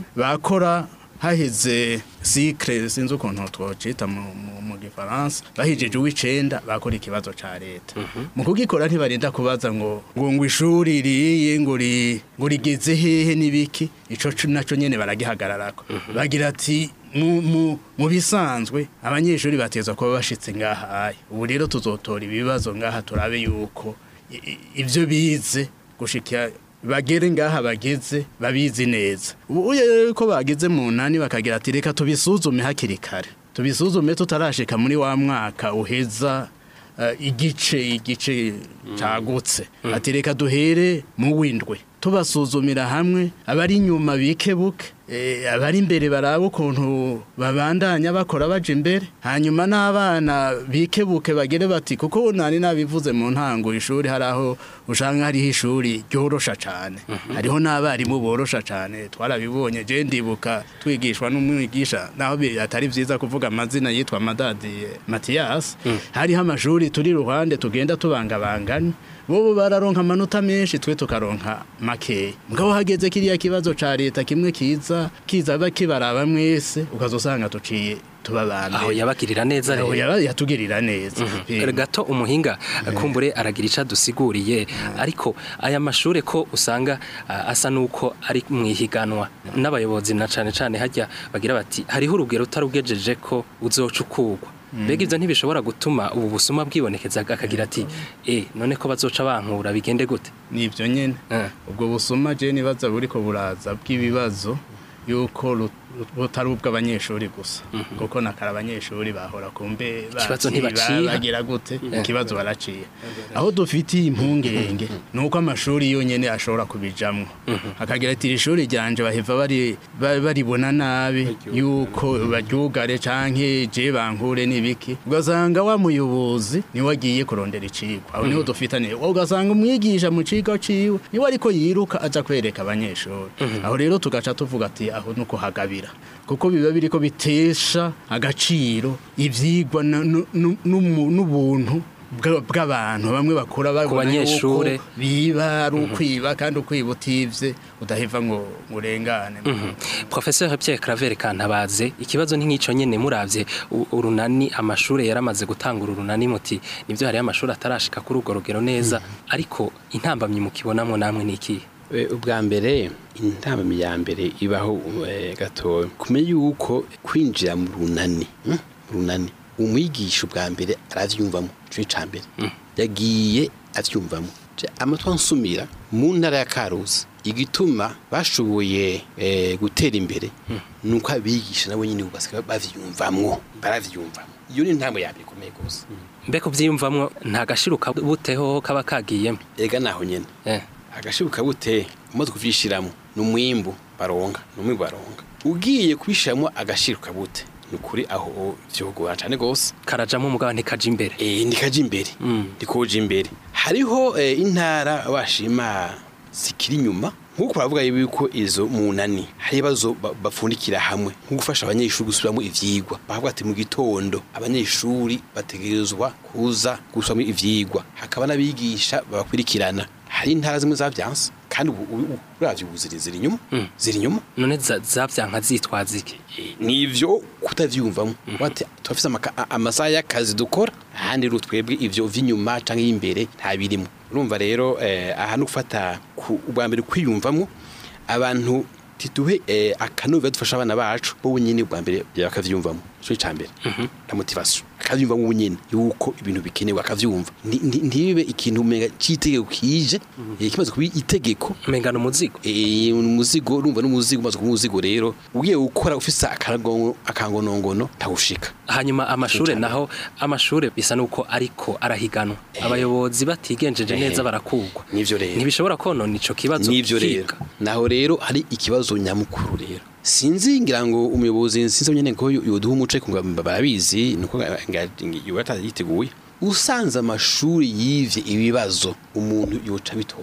bakora haheze sikre sinzi ukuntu twocita mu, mu, mu gifaransa bahijeje uw'icenda bakora ikibazo ca leta mu kugikora ntibarinda kubaza ngo ngo ngo ishuri riye ngo ri ngo rigeze hehe n'ibiki ico cu- naco nyene baragihagararako bagira ati mu, mu, mu bisanzwe abanyeshuri bateza kuba bashitse ngaha aya ubu rero tuzotora ibibazo ngaha turabe yuko i- i- ivyo bize gushikira bagere ngaha bageze babizi neza ubu rero ko bageze mu nani bakagira ati reka tubisuzume hakiri kare tubisuzume tutarashika muri wa mwaka uheza eh, igice igice cagutse ati reka duhere mu windwe tubasuzumira hamwe abari inyuma bikebuke eh, abari imbere barabe ukuntu babandanya bakora baje imbere hanyuma n'abana bikebuke bagere bati kuko nani nabivuze mu ntango ishuri hari aho usanga hariho ishuri ryorosha cane hariho n'abarimu borosha cane twarabibonye je ndibuka twigishwa n'umwigisha naho bi- atari vyiza kuvuga amazina yitwa Madadi Mathias hariho amashuri turi ruhande tugenda tubangabangana bobo bararonka amanota menshi twe tukaronka makeya mugabo hageze kiriya kibazo ca leta kimwe kiza kiza bakibaraba mwese ukazosanga tuciye tubabambe aho yabagirira neza aho rero yaba- yatugirira neza Eh, gato umuhinga kumbure aragira ico adusiguriye ariko aya mashure ko usanga ah, asa nuko ari mwihiganwa n'abayobozi na cane cane hajya bagira bati hariho urugero utarugejeje ko uzocukurwa mbega ivyo ntibishobora gutuma ubu busuma bwibonekeza akagira ati eh none ko bazoca bankura bigende gute nivyo nyene Eh. ubwo busuma je nibaza buriko buraza bw'ibibazo yuko ru- butari ubw'abanyeshuri gusa kuko nakara abanyeshuri bahora kumbe Ikibazo baciye, ntibaciye. bagira gute ikibazo baraciye aho dufitiye impungenge nuko amashuri yonyene ashobora kubijamwo akagira ati iri shuri ryanje baheva bari ba- baribona nabi yuko baryugare canke je bankure n'ibiki ugasanga wa muyobozi niwe agiye kurondera icigwa aho niho dufitaniye ugasanga umwigisha mu cigo ciwe niwe ariko yiruka aja kwereka abanyeshuri aho rero tugaca tuvuga ati aho nuko hagabira kuko biba biriko bitesha agaciro ivyigwa na- nu- nu- n'umu- n'ubuntu bwa- bw'abantu bamwe bakura babona banyeshure. yuko biba ari ukwiba kandi ukwiba utivye udaheva ngo ngo urengane Professeur Pierre Claver Kantabaze ikibazo ni nk'ico nyene muravye u- urunani amashure yaramaze gutangura urunani muti nivyo hari amashure atarashika kuri urwo rugero neza ariko intambamyi mukibonamwo namwe niki Eh, ubwa mbere intambamyi ya mbere ibaho eh, gatoya kumenya yuko kwinjira mu runani mm, mu runani umwigisha ubwa mbere aravyumvamo ico ni ca mbere yagiye avyumvamo Je, amatwa nsumira mu ntara ya karusi igituma bashoboye eh, gutera imbere nuko abigisha nabo nyine ubu basigaye bavyumvamwo baravyumvamo iyo ni intambwe ya mbere ikomeye gose mbeko vyiyumvamwo nta gashiruka buteho kaba kagiyemo ega naho nyene eh. agashibuka bute umaze kuvyishiramo ni umwimbu baronga ni umwimbu baronga ugiye kubishiramo agashiruka bute ni ukuri aho vyogora cane gose karajamwo umugabo ntikaja imbere eh ndikaje imbere Mm. ndikoje imbere hariho eh, intara bashima zikiri inyuma nk'uko baravuga yuko izo munani hari ibibazo ba- bapfundikira hamwe nko gufasha abanyeshuri gusubiramo ivyigwa bavuga ati mu gitondo abanyeshuri bategerezwa kuza gusubiramo ivyigwa hakaba n'abigisha babakurikirana hari intara zimwe zavyanse kandi ubu- ubu- ubu uravye ubu ziri ziri inyuma ziri inyuma none za- zavyanka zitwaza iki nivyo kutavyumvamo bati turafise amaka- a- amasaha y'akazi dukora ahandi rero twebwe ivyo vy'inyuma canke y'imbere nta birimo urumva rero eh, aha no gufata ku- ubwa mbere kwiyumvamo abantu tituhe eh, akanovera dufasha abana bacu bo nyine ubwa mbere bakavyumvamo cyo cambere na motivation akavyumva mu nyine yuko ibintu bikenewe akavyumva Nti- nti- ntibibe ikintu umenga citegeko kije eh, kimaze kuba itegeko mengana umuzigo Eh, umuzigo urumva n'umuzigo umaze kuba umuzigo rero ugiye gukora ufise akagongo akangonongono ntawushika hanyuma amashure Cyane. naho amashure bisa nuko ariko arahiganwa abayobozi batigenjeje neza barakugwa nivyo rero ntibishobora konona ico kibazo nivyo rero kiga. naho rero hari ikibazo nyamukuru rero sinzi ngira ngo umuyobozi sinzi nyene ko yoduha umuco ariko ngo barabizi nuko yiteguye usanze amashuri yivye ibibazo umuntu yoca bitora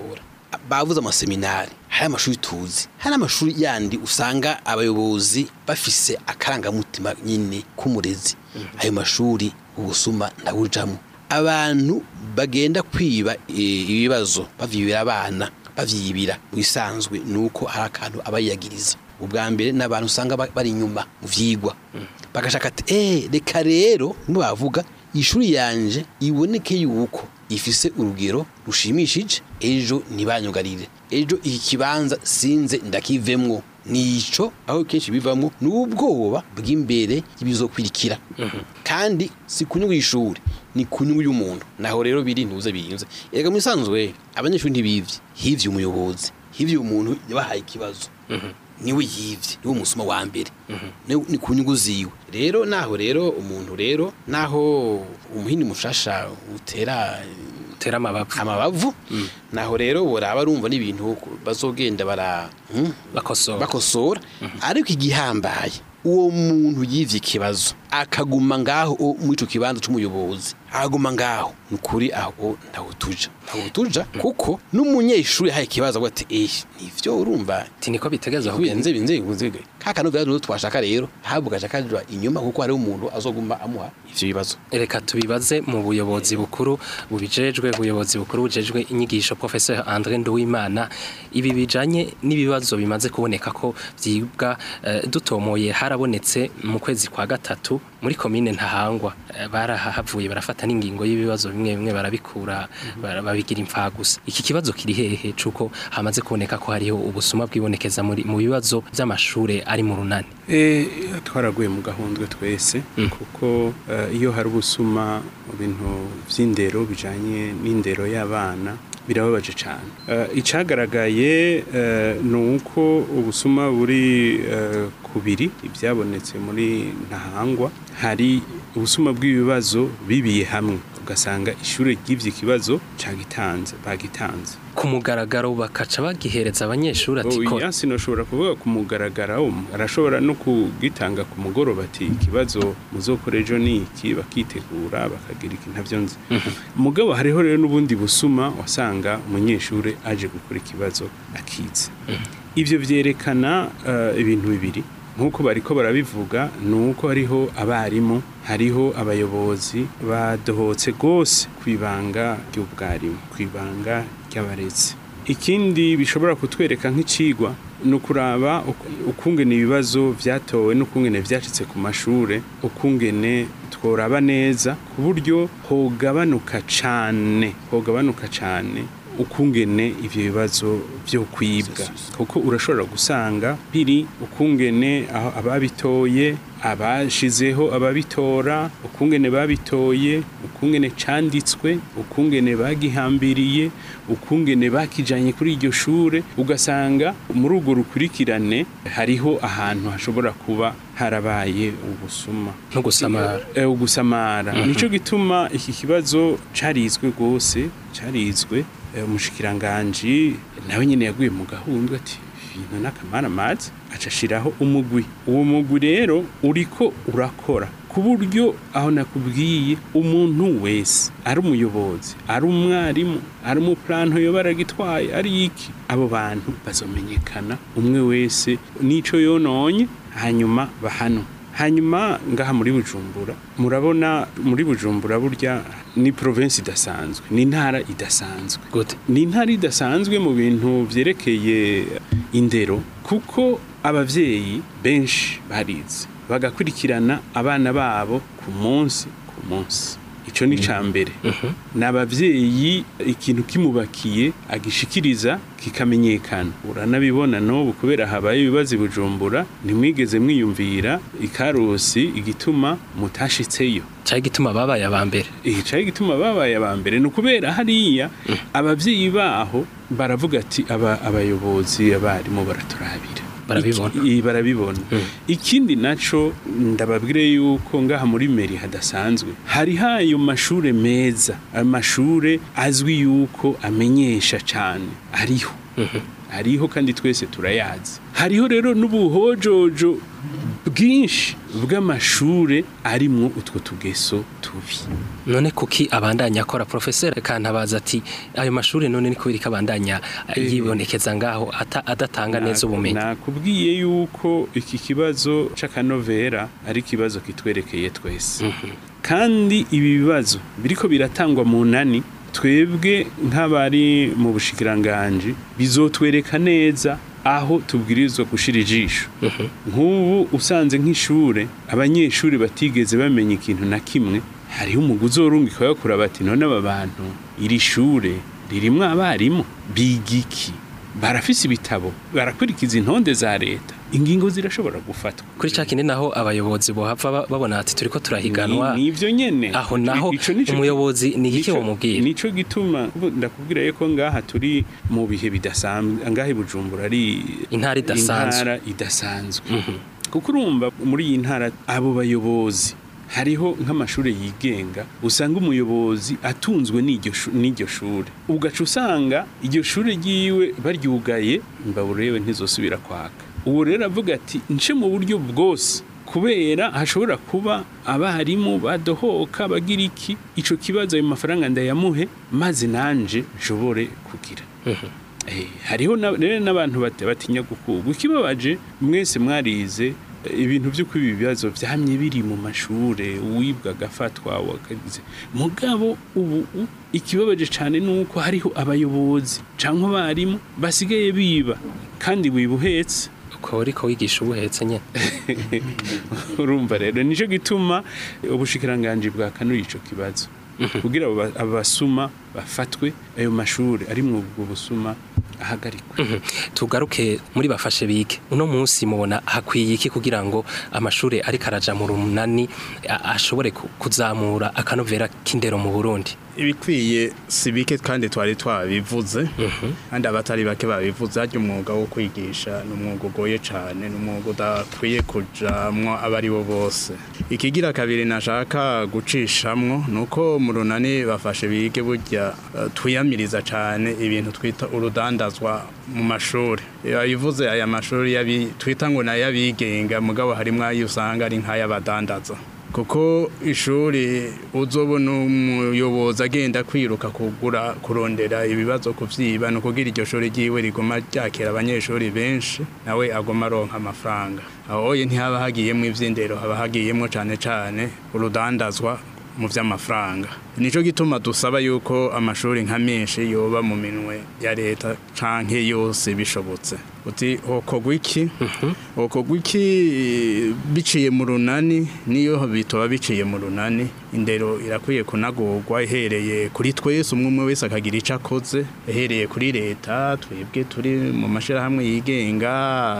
bavuze amaseminari hari amashuri tuzi hari amashuri yandi usanga abayobozi bafise akarangamutima nyine k'umurezi ayo mashuri ubusuma ndabujamo abantu bagenda kwiba eh, ibibazo bavyibira abana bavyibira mu bisanzwe nuko hari akantu abayagiriza ubwa mbere n'abantu usanga ba- bari inyuma mu vyigwa bagashaka ati eh reka rero nimwe bavuga ishuri yanje iboneke yuko ifise urugero rushimishije ejo ntibanyugarire ejo iki kibanza sinze ndakivemwo nico aho kenshi bivamwo n'ubwoba bw'imbere y'ibizokurikira kandi si kunyungu y'ishuri ni kunyungu y'umuntu naho rero biri ntuze binze erega mu isanzwe abanyeshuri ntibivye hivye umuyobozi hivye umuntu yabahaye ikibazo niwe yivye niwe umusuma wa mbere Ni- ni ku nyungu ziwe rero naho rero umuntu rero naho umuhini mushasha utera tera amabavu amabavu naho rero boraba arumva n'ibintu bazogenda bara hmm? bakosora bakosora ariko igihambaye uwo muntu yivye ikibazo akaguma ngaho o- muri ico kibanza c'umuyobozi aguma ngaho ni ukuri aho ntaho tuja ntaho tuja kuko n'umunyeshuri yahaye ikibazo avuga ati eh nivyo urumva ati niko bitegeza Huye kugenda nze binze binze kaka no vyaro twashaka rero habuga shakajwa inyuma kuko hari umuntu azoguma amuha ivyo bibazo reka tubibaze mu buyobozi bukuru bubijejwe ubuyobozi bukuru bujejwe inyigisho professeur André Nduwimana ibi bijanye n'ibibazo bimaze kuboneka ko vyibwa eh, dutomoye harabonetse mu kwezi kwa gatatu muri komine ntahangwa eh, barahavuye barafata n'ingingo y'ibibazo bimwe bimwe barabikura bara- babigira impfagusa iki kibazo kiri hehe cuko hamaze kuboneka ko hariho ubusuma bwibonekeza muri mu bibazo by'amashure ari mu runani Eh, twaraguye mu gahundwe twese kuko eh, iyo hari ubusuma mu bintu vy'indero bijanye n'indero y'abana birababaje cyane Eh, icagaragaye eh, ni uko ubusuma buri eh, kubiri ibyabonetse muri ntahangwa hari ubusuma bw'ibibazo bibiye hamwe ugasanga ishuri ry'ivyo ikibazo cagitanze bagitanze ku mugaragaro bakaca bagihereza abanyeshuri ati Oh, kora iya sinoshobora kuvuga ku mugaragaro arashobora no kugitanga ku mugoroba ati ikibazo muzokora ejo ni iki bakitegura bakagira iki ntavyo nzi mugabo hariho rero n'ubundi busuma wasanga umunyeshuri aje gukora ikibazo akize ivyo vyerekana eh, ibintu bibiri nk'uko bariko barabivuga ni uko hariho abarimu hariho abayobozi badohotse rwose ku ibanga ry'ubwarimu ku ibanga ry'abarezi ikindi bishobora kutwereka nk'icigwa ni ukuraba uku- ukungene ibibazo vyatowe n'ukungene vyacitse ku mashure ukungene tworaba neza ku buryo hogabanuka cane hogabanuka cane ukungene ivyo bibazo vyo kwibwa kuko urashobora gusanga biri ukungene aho ababitoye abashizeho ababitora ukungene babitoye ukungene canditswe ukungene bagihambiriye ukungene bakijanye kuri iryo shure ugasanga muri urwo rukurikirane hariho ahantu hashobora kuba harabaye ubusuma no gusamara Eh, ugusamara nico gituma iki kibazo carizwe gose carizwe eh, umushikiranganji nawe nyene yaguye mu gahundwe ati ibintu n'akamara amazi aca ashiraho umugwi uwo mugwi rero uriko urakora ku buryo aho nakubwiye umuntu wese ari umuyobozi ari umwarimu ari umuplanto yoba aragitwaye ari iki abo bantu bazomenyekana umwe wese n'ico yononye hanyuma bahano hanyuma ngaha muri bujumbura murabona muri bujumbura burya ni province idasanzwe ni intara idasanzwe gute ni intara idasanzwe mu bintu vyerekeye indero kuko abavyeyi benshi barize bagakurikirana abana babo ku munsi ku munsi ico ni ca mbere ni abavyeyi ikintu kimubakiye agishikiriza kikamenyekana uranabibona n'ubu kubera habaye ibibazo i bujumbura ntimwigeze mwiyumvira ikarusi igituma mutashitseyo cyari gituma babaye aba mbere icaye gituma babaye aba mbere ni ukubera hariya abavyeyi baho baravuga ati aba abayobozi abarimu baraturabira Barabibona. Iki- i- barabibona ikindi naco ndababwire yuko ngaha muri meri hadasanzwe hari hayo mashure meza amashure azwi yuko amenyesha cane ariho ariho kandi twese turayazi hariho rero n'ubuhojojo bwinshi bw'amashure arimwo utwo tugeso tubi none kuki abandanya akora professeur kantabaza ati ayo mashuri none ni kubiri kabandanya yibonekeza ngaho ata- adatanga neza ubumenyi nakubwiye yuko iki kibazo c'akanovera ari ikibazo kitwerekeye twese kandi ibi bibazo biriko biratangwa mu nani twebwe nk'abari mu bushikiranganji bizotwereka neza aho tubwirizwa gushira ijisho nk'ubu usanze nk'ishure abanyeshuri batigeze bamenya ikintu na kimwe hariho umuguzi worungika bakura bati none aba bantu iri shure ririmwo abarimu biga iki barafise ibitabo barakurikiza intonde za leta ingingo zirashobora gufatwa kuri ca kindi naho abayobozi bohava ba- babona ati turiko turahiganwa Ni- nivyo nyene aho naho Ico nico- umuyobozi ni iki nico- womubwira nico gituma ubu ndakubwira yuko ngaha turi mu bihe bidasanzwe ngaha i Bujumbura ari Intara idasanzwe. intara idasanzwe kuko urumva muri iyi ntara abo bayobozi hariho nk'amashuri yigenga usanga umuyobozi atunzwe n'iryo shu- n'iryo shure ugaca usanga iryo shure ryiwe baryugaye mbaburewe ntizosubira kwaka ubu rero avuga ati nce mu buryo bwose kubera hashobora kuba abarimu badohoka bagira iki ico kibazo ayo mafaranga ndayamuhe maze nanje nshobore kugira Eh, hariho na- rero n'abantu bati- batinya gukugwa ikibabaje mwese mwarize eh, ibintu by'uko ibi bibazo byamye biri mu mashure uwibwa agafatwa wakagize mugabo ubu u- ikibabaje cyane nuko hariho abayobozi canke abarimu basigaye biba kandi wibuhetse uko uriko wigisha ubuhetse nyene urumva rero nico gituma ubushikiranganji bwakanuye ico kibazo kugira abo ba- abasuma bafatwe ayo mashure ari mu ubwo busuma ahagarikwe tugaruke muri bafashe bige uno munsi mubona hakwiye iki kugira ngo amashuri ariko araja mu runani a- ashobore ku- kuzamura akanovera k'indero mu Burundi ibikwiye si bike kandi twari twabivuze kandi abatari bake babivuze harya umwuga wo kwigisha ni umwuga ugoye cyane ni umwuga udakwiye kujamwo abo ari bo bose ikigira kabiri nashaka gucishamwo ni uko mu runani bafashe bige burya eh, twiyamiriza cyane ibintu twita urudandazwa mu mashuri yabivuze aya mashuri yabi- twita ngo ni ay'abigenga mugabo harimo ayo usanga ari nk'ay'abadandaza kuko ishuri uzobona umuyobozi agenda kwiruka kugura kurondera ibibazo kuvyiba no kugira iryo shuri ryiwe rigoma ryakira abanyeshuri benshi nawe agoma aronka amafaranga aho ye ntihaba hagiyemwo ivy'indero haba hagiyemwo cane cane urudandazwa mu vy'amafaranga nico gituma dusaba yuko amashuri nka menshi yoba mu minwe ya leta canke yose bishobotse uti hokorwa iki hokorwa iki biciye mu runani niyo bitoba biciye mu runani indero irakwiye kunagurwa ihereye kuri twese umwe umwe wese akagira ico akoze ihereye kuri leta twebwe turi mu mashirahamwe yigenga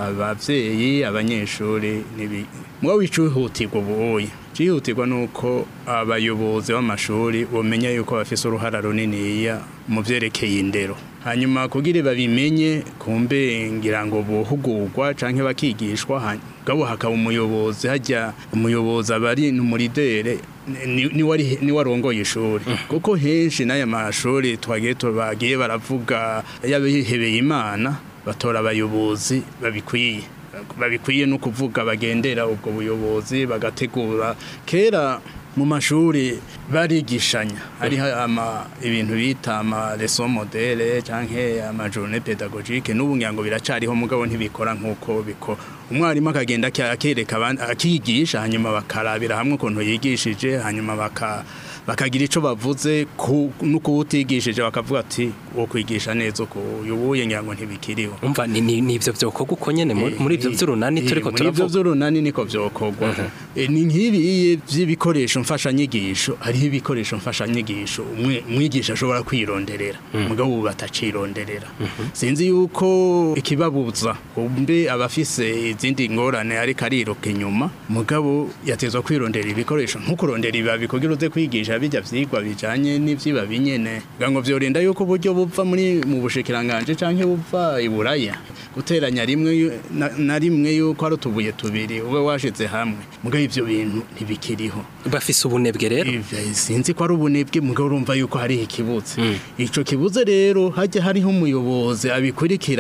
abavyeyi abanyeshuri nibi mwa wicuhutirwa ubuye cyihutirwa nuko abayobozi b'amashuri bomenya yuko bafise uruhara runiniya mu vyerekeye indero hanyuma kugira babimenye kumbe ngira ngo bohugurwa canke bakigishwa hany- gabo hakaba umuyobozi hajya umuyobozi abari umuridere ni ni wari ni warongoye ishuri kuko henshi n'aya mashuri twagiye tubagiye baravuga yabihebeye imana batora abayobozi babikwiye babikwiye no kuvuga bagendera ubwo buyobozi bagategura kera mu mashuri barigishanya hariho ama ibintu bita ama leçon modele canke ama journée pédagogique n'ubu ngira ngo biracariho mugabo ntibikora nk'uko biko umwarimu akagenda aki- akereka abandi akigisha hanyuma bakarabira hamwe ukuntu yigishije hanyuma baka bakagira ico bavuze ku nuko utigishije bakavuga ati wo kwigisha neza uko yubuye ngira ngo ntibikiriho umva ni ni ni ivyo vyokorwa uko nyene muri muri ivyo vy'urunani Eh, turiko muri ivyo turavuga vy'urunani niko vyokorwa Eh, ni nk'ibi vy'ibikoresho mfashanyigisho hariho ibikoresho mfashanyigisho umwe umwigisha ashobora kwironderera mugabo ubu batacironderera sinzi yuko ikibabuza kumbe abafise izindi ngorane ariko ariruka inyuma mugabo yatezwa kwirondera ibikoresho ntukurondera ibibabi kugira uze kwigisha bijya vyigwa bijanye n'ivyibabi nyene kugira ngo vyorinda yuko uburyo buva muri mu bushikiranganje canke buva iburaya guteranya rimwe yu- na, na rimwe yuko ari utubuye tubiri ube washize hamwe mugabo ivyo bintu ntibikiriho bafise ubunebwe rero Ivyo sinzi ko ari ubunebwe mugabo urumva yuko hari ikibuze ico kibuze rero hajya hariho umuyobozi abikurikirana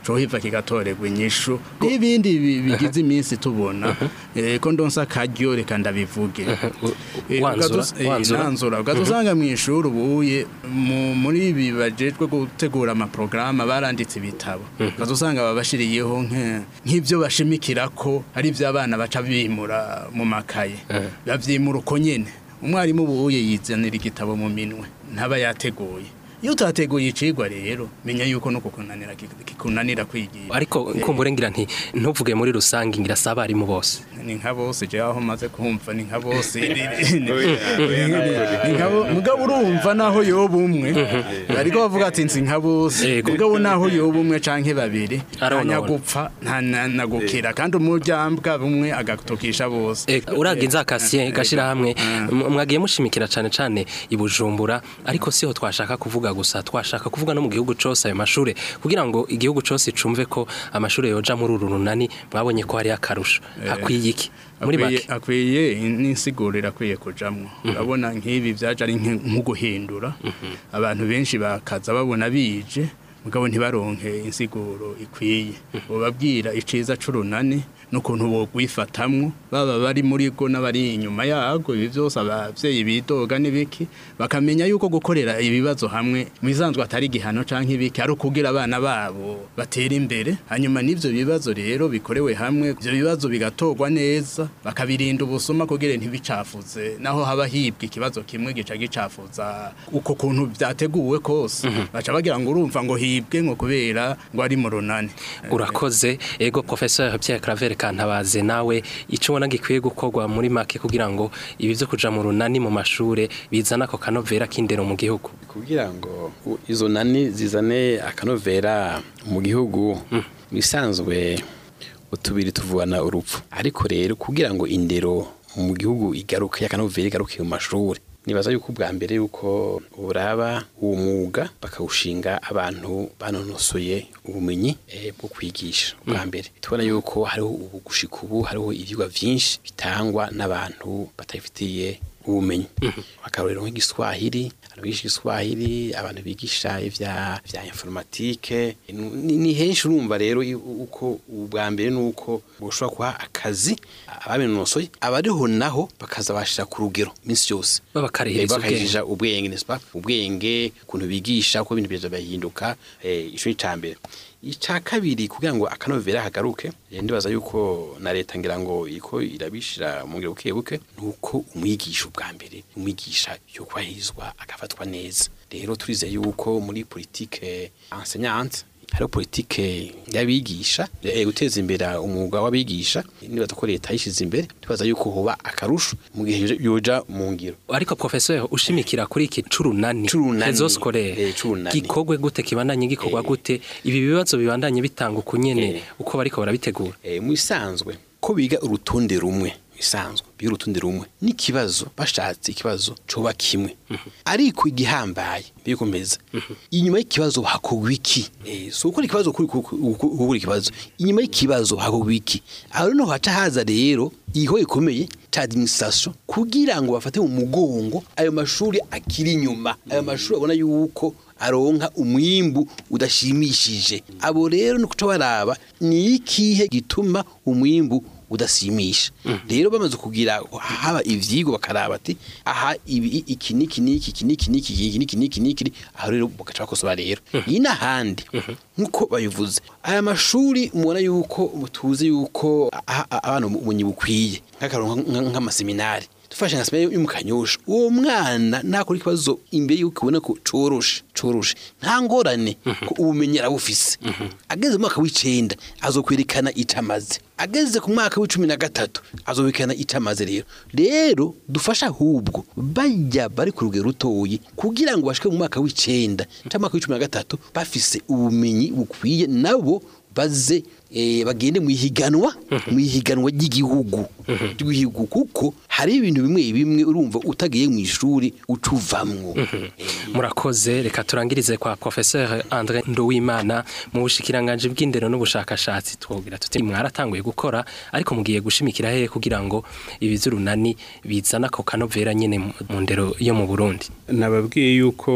cohiva kigatorerwa inyishu n'ibindi bi- bigize iminsi tubona eh, ko ndonsa akaryo reka ndabivuge Eh, wanzura, ugatus- eh, wanzura. nanzura ugatusanga mu ishuri ubuye mu- muri ibi bajejwe gutegura amaprograma baranditse ibitabo ugatusanga babashiriyeho nke- nk'ivyo bashimikira ko ari ivyo abana baca bimura mu makaye bavyimura uko nyene umwarimu ubuye yizanira igitabo mu minwe ntaba yateguye iyo utateguye icigwa rero menya yuko no kukunanira kikunanira kwigira ariko kumbure ngira nti ntuvuge muri rusange ngira si abarimu bose ni nka bose je aho maze kumva ni nka bose ni nka bo- mugabo urumva naho yoba umwe ariko bavuga ati nsi nka bose Yego. mugabo naho yoba umwe canke babiri Aronona. ntanyagupfa ntanagukira kandi umuryambwa bumwe agatukisha bose Eh, uraga inzakasiye gashira hamwe mwagiye mushimikira cane cane ibujumbura ariko siho twashaka kuvuga gusa twashaka kuvuga no mu gihugu cose ayo mashure kugira ngo igihugu cose cumve ko amashure yoja muri uru runani mwabonye ko hari akarusho hakwiye iki muri akwiye make akwiye n'insiguro irakwiye kujamwo urabona nk'ibi byaje ari nke- nko guhindura abantu benshi bakaza babona bije mugabo ntibaronke insiguro ikwiye ubabwira iciza c'urunani n'ukuntu bogwifatamwo baba bari muri go n'abari inyuma yago ibi byose abavyeyi bidoga n'ibiki bakamenya yuko gukorera ibibazo hamwe mu bisanzwe atari igihano canke ibiki ari ukugira abana babo batera imbere hanyuma n'ivyo bibazo rero bikorewe hamwe ivyo bibazo bigatorwa neza bakabirinda ubusuma kugira ntibicafuze naho haba hibwa ikibazo kimwe gica gicafuza uko kuntu vyateguwe kose baca bagira ngo urumva ngo hibwe ngo kubera ngo ari mu runani urakoze ego professeur Pierre Claver Kantabaze nawe ico ubona gikwiye gukorwa muri make kugira ngo ibi vyo kuja mu runani mu mashure bizana ako kanovera k'indero mu gihugu kugira ngo u- izo nani zizane akanovera mu gihugu bisanzwe utubiri tuvana urupfu ariko rero kugira ngo indero mu gihugu igaruke akanovera igaruke mu mashuri nibaza yuko ubwa mbere yuko uraba uwo mwuga bakawushinga abantu banonosoye ubumenyi eh, bwo kwigisha ubwa mbere tubona yuko hariho ubu gushika ubu hariho ivyigwa vyinshi bitangwa n'abantu batabifitiye ubumenyi akarorero nk'igiswahili abantu bigisha igiswahili abantu bigisha ivya vya informatike ni, ni henshi urumva rero i- uko ubwa mbere nuko boshobora kuha akazi ababinonosoye abariho naho bakaza bashira ku rugero minsi yose Babakarihiriza Eh, bakahirija ubwenge n'est-ce pas ubwenge ukuntu bigisha uko ibintu byaje bahinduka eh, ico ni cambere ica kabiri kugira ngo akanovera hagaruke eh, ndibaza yuko na leta ngira ngo iko irabishira mu ngiro buke buke nuko umwigisha ubwa mbere umwigisha yo kwahirizwa agafatwa neza rero turize yuko muri politique enseignante hariho politike y'abigisha eh, guteza imbere umwuga w'abigisha nibaza ko leta yishize imbere tubaza yuko hoba akarusho mu gihe yoja mu ngiro ariko professeur ushimikira kuri iki curunani Curunani. rezo scolaire Eh, curunani. gikorwe gute kibandanye gikorwa gute ibi bibazo bibandanye bitanga ukunyene Eh. uko bariko barabitegura eh, mu isanzwe ko biga urutonde rumwe isanzwe biga urutonde rumwe n'ikibazo bashatse ikibazo coba kimwe ariko igihambaye bikomeza inyuma y'ikibazo hakorwa iki eh, so ukora ikibazo kuri ukora ikibazo inyuma y'ikibazo hakorwa iki aho noneho haca haza rero iho ikomeye ca administration kugira ngo bafate mu mugongo ayo mashuri akiri inyuma ayo mashuri abona yuko aronka umwimbu udashimishije abo rero ni kuca baraba ni ikihe gituma umwimbu udasimisha rero bamaze kugira haba ivyigwa bakaraba ati aha ibi iki niki niki iki niki niki iki niki niki niki aho rero bagaca bakosora rero iyi n'ahandi nk'uko babivuze aya mashuri mubona yuko tuzi yuko aha- aha- abana ubumenyi bukwiye nk'akaronka nk'amaseminari dufashe nka seminari yo mu kanyosha uwo mwana nakora ikibazo imbere yuko ubona ko coroshe coroshe nta ngorane ko ubumenyi arabufise ageze mu mwaka w'icenda azokwerekana icamaze ageze ku mwaka w'icumi na gatatu azobekana icamaze rero rero dufasha ahubwo bajya bari ku rugero rutoyi kugira ngo bashike mu mwaka w'icenda cyangwa mwaka w'icumi na gatatu bafise ubumenyi bukwiye nabo baze eh, bagende mu ihiganwa mu ihiganwa ry'igihugu ry'igihugu kuko hari ibintu bimwe bimwe urumva utagiye mu ishuri ucuvamwo murakoze reka turangirize kwa professeur André Nduwimana mu bushikiranganje bw'indero n'ubushakashatsi twogira tuti mwaratanguye gukora ariko mugiye gushimikira hehe kugira ngo ibizurunani bizana ko kanovera nyene mu- mu ndero yo mu Burundi nababwiye yuko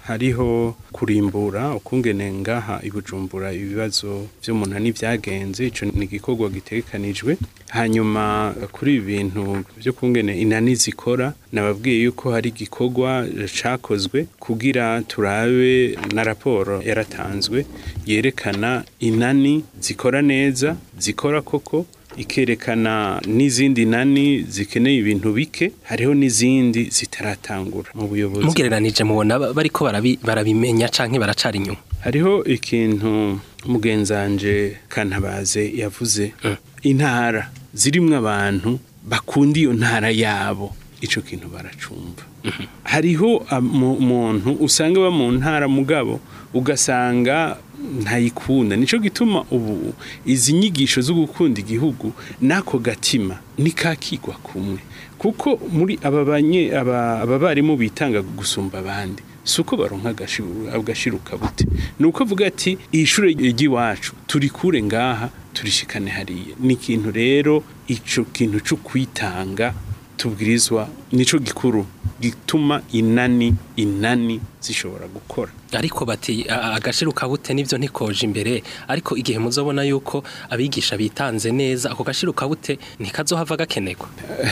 hariho kurimbura ukungene ngaha ibujumbura ibibazo vy'umunani vyagenze ico ni igikorwa gitegekanijwe hanyuma kuri ibi bintu vyo kungene inani zikora nababwiye yuko hari igikorwa cakozwe kugira turabe na raporo yaratanzwe yerekana inani zikora neza zikora koko ikerekana n'izindi nani zikeneye ibintu bike hariho n'izindi zitaratangura mu buyobozi mugereranije mubona ba- bariko barabi- barabimenya canke baracara inyuma hariho ikintu mugenzanje kantabaze yavuze intara zirimwo abantu bakunda iyo ntara yabo ico kintu baracumva hariho am- umuntu usanga aba mu ntara mugabo ugasanga ntayikunda nico gituma ubu izi nyigisho zo gukunda igihugu nako gatima nikakigwa kumwe kuko muri aba banye aba aba barimu bitanga gusumba abandi suko baronka agashiru agashiruka bute nuko avuga ati ishure ry'iwacu turi kure ngaha turishikane hariya ni ikintu rero ico kintu cyo kwitanga tubwirizwa nico gikuru gituma inani inani zishobora gukora ariko bati a- agashiruka bute nivyo ntikoje imbere ariko igihe muzobona yuko abigisha bitanze neza ako gashiruka bute ntikazohava gakenerwa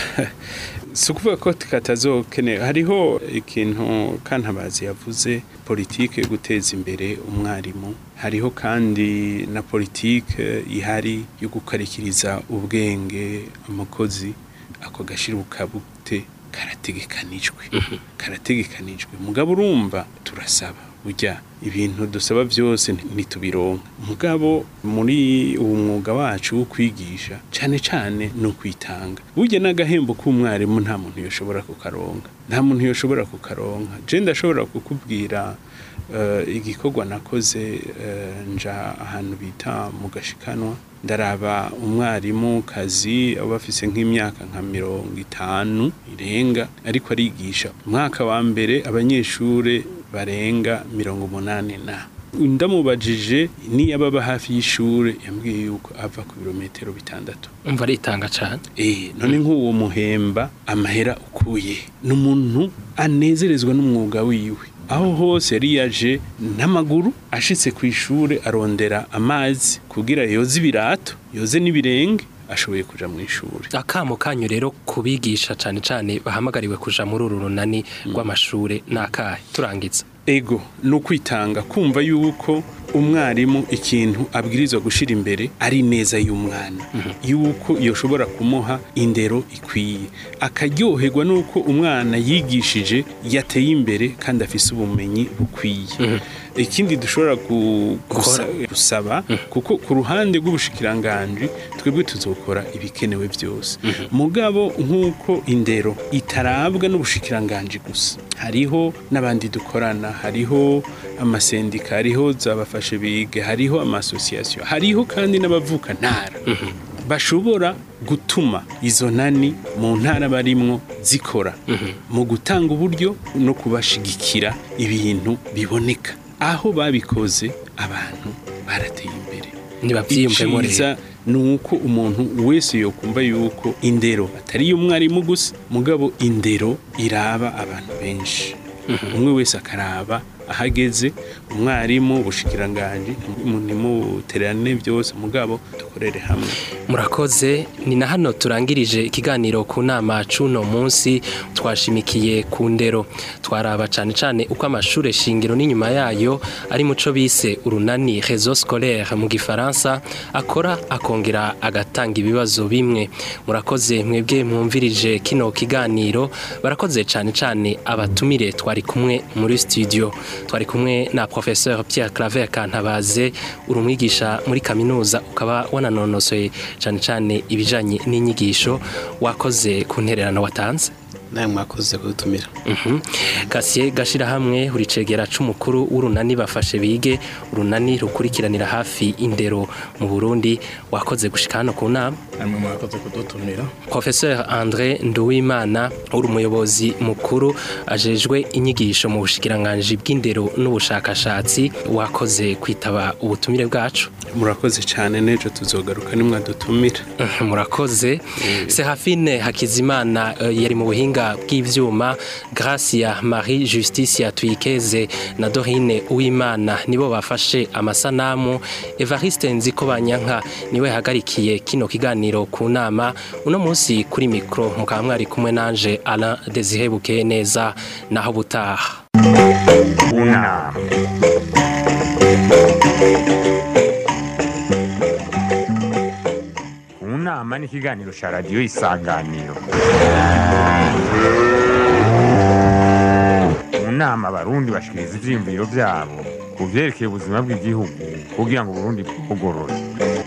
si ukuvuga ko katazokenewe hariho ikintu kantabazi yavuze politike yo guteza imbere umwarimu hariho kandi na politike ihari yo gukarikiriza ubwenge umukozi ako gashiruka bute karategekanijwe karategekanijwe mugabo urumva turasaba burya ibintu dusaba byose ntitubironka mugabo muri uwo mwuga wacu wo kwigisha cyane cyane no kwitanga burya n'agahembo k'umwarimu nta muntu yoshobora kukaronka nta muntu yoshobora kukaronka je ndashobora kukubwira eh, igikorwa nakoze eh, nja ahantu bita mu gashikanwa ndaraba umwarimu kazi aba afise nk'imyaka nka mirongo itanu irenga ariko arigisha umwaka wa mbere abanyeshure barenga mirongo umunani na ndamubajije niyo ababa hafi y'ishure yambwiye yuko ava ku birometero bitandatu umva aritanga cane Eh, none nk'uwo muhemba amahera ukuye ni umuntu anezerezwa n'umwuga wiwe aho hose yari yaje n'amaguru ashitse ku ishure arondera amazi kugira yoze ibirato yoze n'ibirenge ashoboye kuja mu ishure akamo kanyu rero kubigisha cane cane bahamagariwe kuja muri uru runani rw'amashure nakahe turangiza ego ni ukwitanga kumva yuko umwarimu ikintu abwirizwa gushyira imbere ari neza y'umwana yuko yoshobora kumuha indero ikwiye akaryoherwa n'uko umwana yigishije yateye imbere kandi afise ubumenyi bukwiye ikindi dushobora gu- gusa- gusaba kuko ku ruhande rw'ubushikiranganji twebwe tuzokora ibikenewe byose mugabo nk'uko indero itarabwa n'ubushikiranganji gusa hariho n'abandi dukorana hariho amasendika hariho zabafashe bige hariho amasosiyasiyo hariho kandi n'abavuka ntara bashobora gutuma izo nani mu ntara barimwo zikora mu gutanga uburyo no kubashigikira ibintu biboneka aho babikoze abantu barateye imbere ntibavyiyumvemo rero iciza ni uko umuntu wese yokumva yuko indero atari iy'umwarimu gusa mugabo indero iraba abantu benshi umwe wese akaraba ahageze umwarimu ubushikiranganji ntimutererane byose mugabo dukorere hamwe murakoze ni na hano turangirije ikiganiro ku nama c'uno munsi twashimikiye ku ndero twaraba cane cane uko amashure shingiro n'inyuma yayo ari muco bise urunani réseau scolaire mu gifaransa akora akongera agatanga ibibazo bimwe murakoze mwebwe mwumvirije kino kiganiro barakoze cane cane abatumire twari kumwe muri studio twari kumwe na professeur Pierre Claver Kantabaze uri umwigisha muri kaminuza ukaba wananonosoye cane cane ibijanye n'inyigisho wakoze ku ntererano watanze nawe mwakoze kudutumira Mhm. Kasiye gashira hamwe uri cegera c'umukuru w'urunani bafashe bige urunani rukurikiranira hafi indero mu Burundi wakoze gushika hano ku nama namwe mwakoze kudutumira Professeur André Nduwimana uri umuyobozi mukuru ajejwe inyigisho mu bushikiranganji bw'indero n'ubushakashatsi wakoze kwitaba ubutumire bwacu murakoze cyane n'ejo tuzogaruka nimwadutumira murakoze serafine hakizimana eh, yari mu buhinga bw'ivyuma gracia marie justicia tuyikeze na dorine uwimana nibo bafashe amasanamu evariste nziko banyanka niwe hagarikiye kino kiganiro ku nama uno munsi kuri mikro mukaba mwari kumwe nanje alain desire bukeye neza naho butaha unama unama ni ikiganiro cya radiyo isanganiro mu nama abarundi bashikiriza ivyiyumviro vyabo ku vyerekeye ubuzima bw'igihugu kugira ngo uburundi bugorore